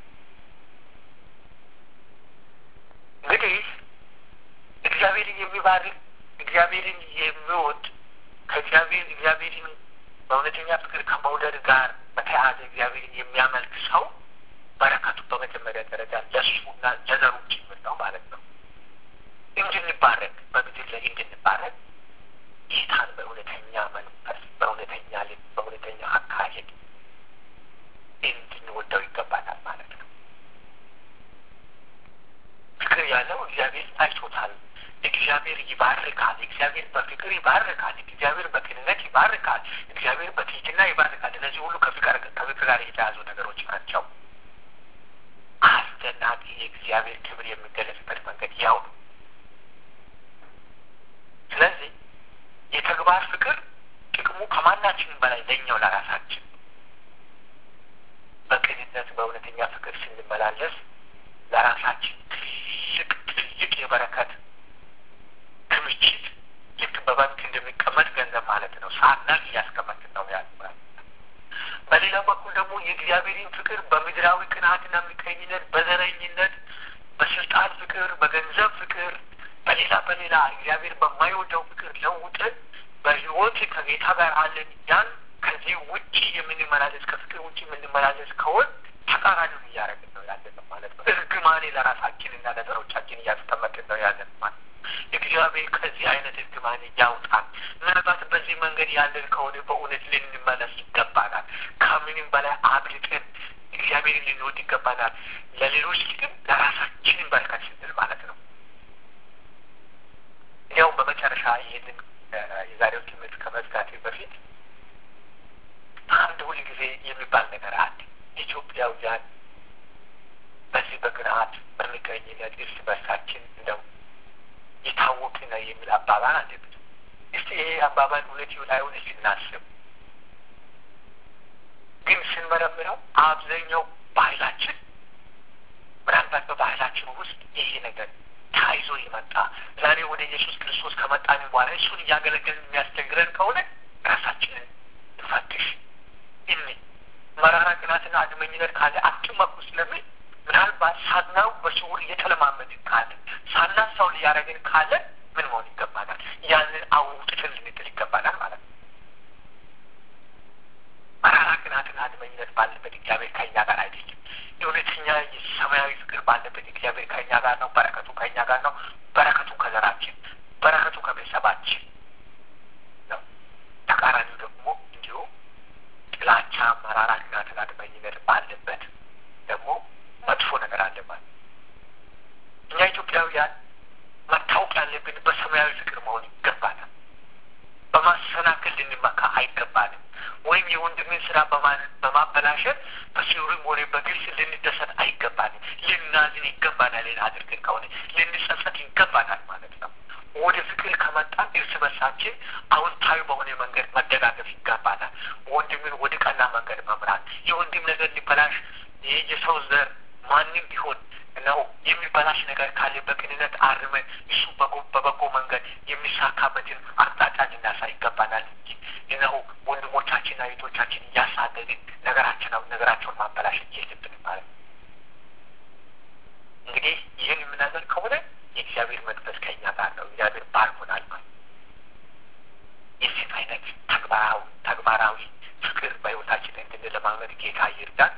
Speaker 1: እንግዲህ እግዚአብሔርን የሚባርክ እግዚአብሔርን የሚወድ ከእግዚአብሔር እግዚአብሔርን በእውነተኛ ፍቅር ከመውደድ ጋር በተያያዘ እግዚአብሔርን የሚያመልክ ሰው በረከቱ በመጀመሪያ ደረጃ ለእሱና ለዘሩ ጭምር ነው ማለት ነው። እንድንባረክ በምድር ላይ እንድንባረክ ጌታን በእውነተኛ መንፈስ፣ በእውነተኛ ልብ፣ በእውነተኛ አካሄድ እንድንወደው ይገባታል ማለት ነው። ፍቅር ያለው እግዚአብሔር አይቶታል። እግዚአብሔር ይባርካል። እግዚአብሔር በፍቅር ይባርካል። እግዚአብሔር በቅንነት ይባርካል። እግዚአብሔር በትህትና ይባርካል። እነዚህ ሁሉ ከፍቅር ከፍቅር ጋር የተያዙ ነገሮች ናቸው። አስደናቂ የእግዚአብሔር ክብር የሚገለጽበት መንገድ ያው ነው። ስለዚህ የተግባር ፍቅር ጥቅሙ ከማናችንም በላይ ለኛው ለራሳችን ብንመላለስ ለራሳችን ትልቅ ትልቅ የበረከት ክምችት ልክ በባንክ እንደሚቀመጥ ገንዘብ ማለት ነው። ሳናቅ እያስቀመጥን ነው ያለ በሌላ በኩል ደግሞ የእግዚአብሔርን ፍቅር በምድራዊ ቅናትና ምቀኝነት፣ በዘረኝነት፣ በስልጣን ፍቅር፣ በገንዘብ ፍቅር፣ በሌላ በሌላ እግዚአብሔር በማይወደው ፍቅር ለውጠን በሕይወት ከጌታ ጋር አለን ያን ከዚህ ውጭ የምንመላለስ ከፍቅር ውጭ የምንመላለስ ከሆን ተቃራኒውን እያደረግን ነው ያለን ማለት ነው። እርግማኔ ለራሳችንና ለዘሮቻችን እያስቀመጥን ነው ያለን ማለት ነው። እግዚአብሔር ከዚህ አይነት እርግማኔ ያውጣል። ምናልባት በዚህ መንገድ ያለን ከሆነ በእውነት ልንመለስ ይገባናል። ከምንም በላይ አብልጠን እግዚአብሔርን ልንወድ ይገባናል። ለሌሎች ግን ለራሳችንን በረከት ስንል ማለት ነው። እንዲያውም በመጨረሻ ይህንን የዛሬው ትምህርት ከመዝጋቴ በፊት አንድ ሁል ጊዜ የሚባል ነገር አለ። ኢትዮጵያውያን በዚህ በቅንዓት በምቀኝነት እርስ በርሳችን እንደው የታወቀ ነው የሚል አባባል አለብን። እስቲ ይሄ አባባል እውነት ይሁን አይሁን እስቲ እናስብ። ግን ስንመረምረው አብዛኛው ባህላችን ምናልባት በባህላችን ውስጥ ይሄ ነገር ተያይዞ የመጣ ዛሬ ወደ ኢየሱስ ክርስቶስ ከመጣን በኋላ እሱን እያገለገልን የሚያስቸግረን ከሆነ ራሳችንን እንፈትሽ። እኒ መራራ ቅናትና አድመኝነት ካለ አትመኩ ስለምን ምናልባት ሳናው በስውር እየተለማመድን ካለ ሳናሳው ሊያደረግን ካለ ምን መሆን ይገባናል? ያንን አውጥተን ልንጥል ይገባናል ማለት ነው። መራራ ቅናትና አድመኝነት ባለበት እግዚአብሔር ከእኛ ጋር አይደለም። የእውነተኛ ሰማያዊ ፍቅር ባለበት እግዚአብሔር ከእኛ ጋር ነው። በረከቱ ከእኛ ጋር ነው። በረከቱ ከዘራችን፣ በረከቱ ከቤተሰባችን ነው። ተቃራኒው ደግሞ እንዲሁ ጥላቻ፣ መራራ ቅናትና አድመኝነት ባለበት ደግሞ መጥፎ ነገር አለ ማለት እኛ ኢትዮጵያውያን መታወቅ ያለብን በሰማያዊ ፍቅር መሆን ይገባናል። በማሰናከል ልንመካ አይገባንም። ወይም የወንድምን ስራ በማበላሸት በሲሩም ሆነ በግልጽ ልንደሰት አይገባንም። ልናዝን ይገባናል። ሌላ አድርገን ከሆነ ልንጸጸት ይገባናል ማለት ነው። ወደ ፍቅር ከመጣን እርስ በርሳችን አዎንታዊ በሆነ መንገድ መደጋገፍ ይገባናል። ወንድምን ወደ ቀና መንገድ መምራት የወንድም ነገር ሊበላሽ ይህ የሰው ዘር ማንም ቢሆን ነው የሚበላሽ ነገር ካለ በቅንነት አርመን እሱ በበጎ መንገድ የሚሳካበትን አቅጣጫ ልናሳይ ይገባናል እንጂ እነሆ ወንድሞቻችንና እህቶቻችን እያሳደድን ነገራችን ነገራቸውን ማበላሸት የለብንም ማለት ነው። እንግዲህ ይህን የምናገር ከሆነ የእግዚአብሔር መንፈስ ከእኛ ጋር ነው። እግዚአብሔር ባርኮናል ማለት የዚህ አይነት ተግባራዊ ተግባራዊ ፍቅር በህይወታችን እንድንለማመድ ጌታ ይርዳን።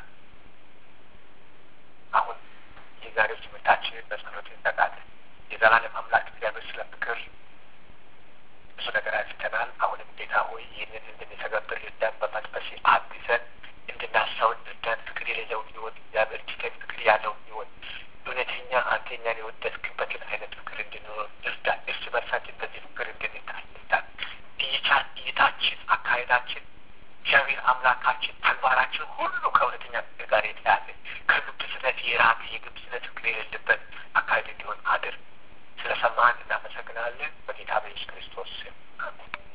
Speaker 1: አሁን የዛሬው ትምህርታችንን በጸሎት እንዘጋለን። የዘላለም አምላክ እግዚአብሔር ስለ ፍቅር ብዙ ነገር አንስተናል። አሁንም ጌታ ሆይ ይህንን እንድንተገብር እርዳን፣ በመንፈስ አግዘን፣ እንድናሳውን እርዳን። ፍቅር የሌለውን ህይወት እግዚአብሔር ትተን ፍቅር ያለውን ህይወት እውነተኛ አንተኛን የወደድክበትን አይነት ፍቅር እንድንኖር እርዳን። እርስ በርሳችን በዚህ ፍቅር እንድንታይ እርዳን። እይቻ እይታችን፣ አካሄዳችን እግዚአብሔር አምላካችን ተግባራችን ሁሉ ከእውነተኛ ፍቅር ጋር የተያዘ ከግብዝነት የራቀ የግብዝነት ፍቅር የሌለበት አካሄድ እንዲሆን አድር። ስለ ሰማህን እናመሰግናለን። በጌታ በኢየሱስ ክርስቶስ ስም አሜን።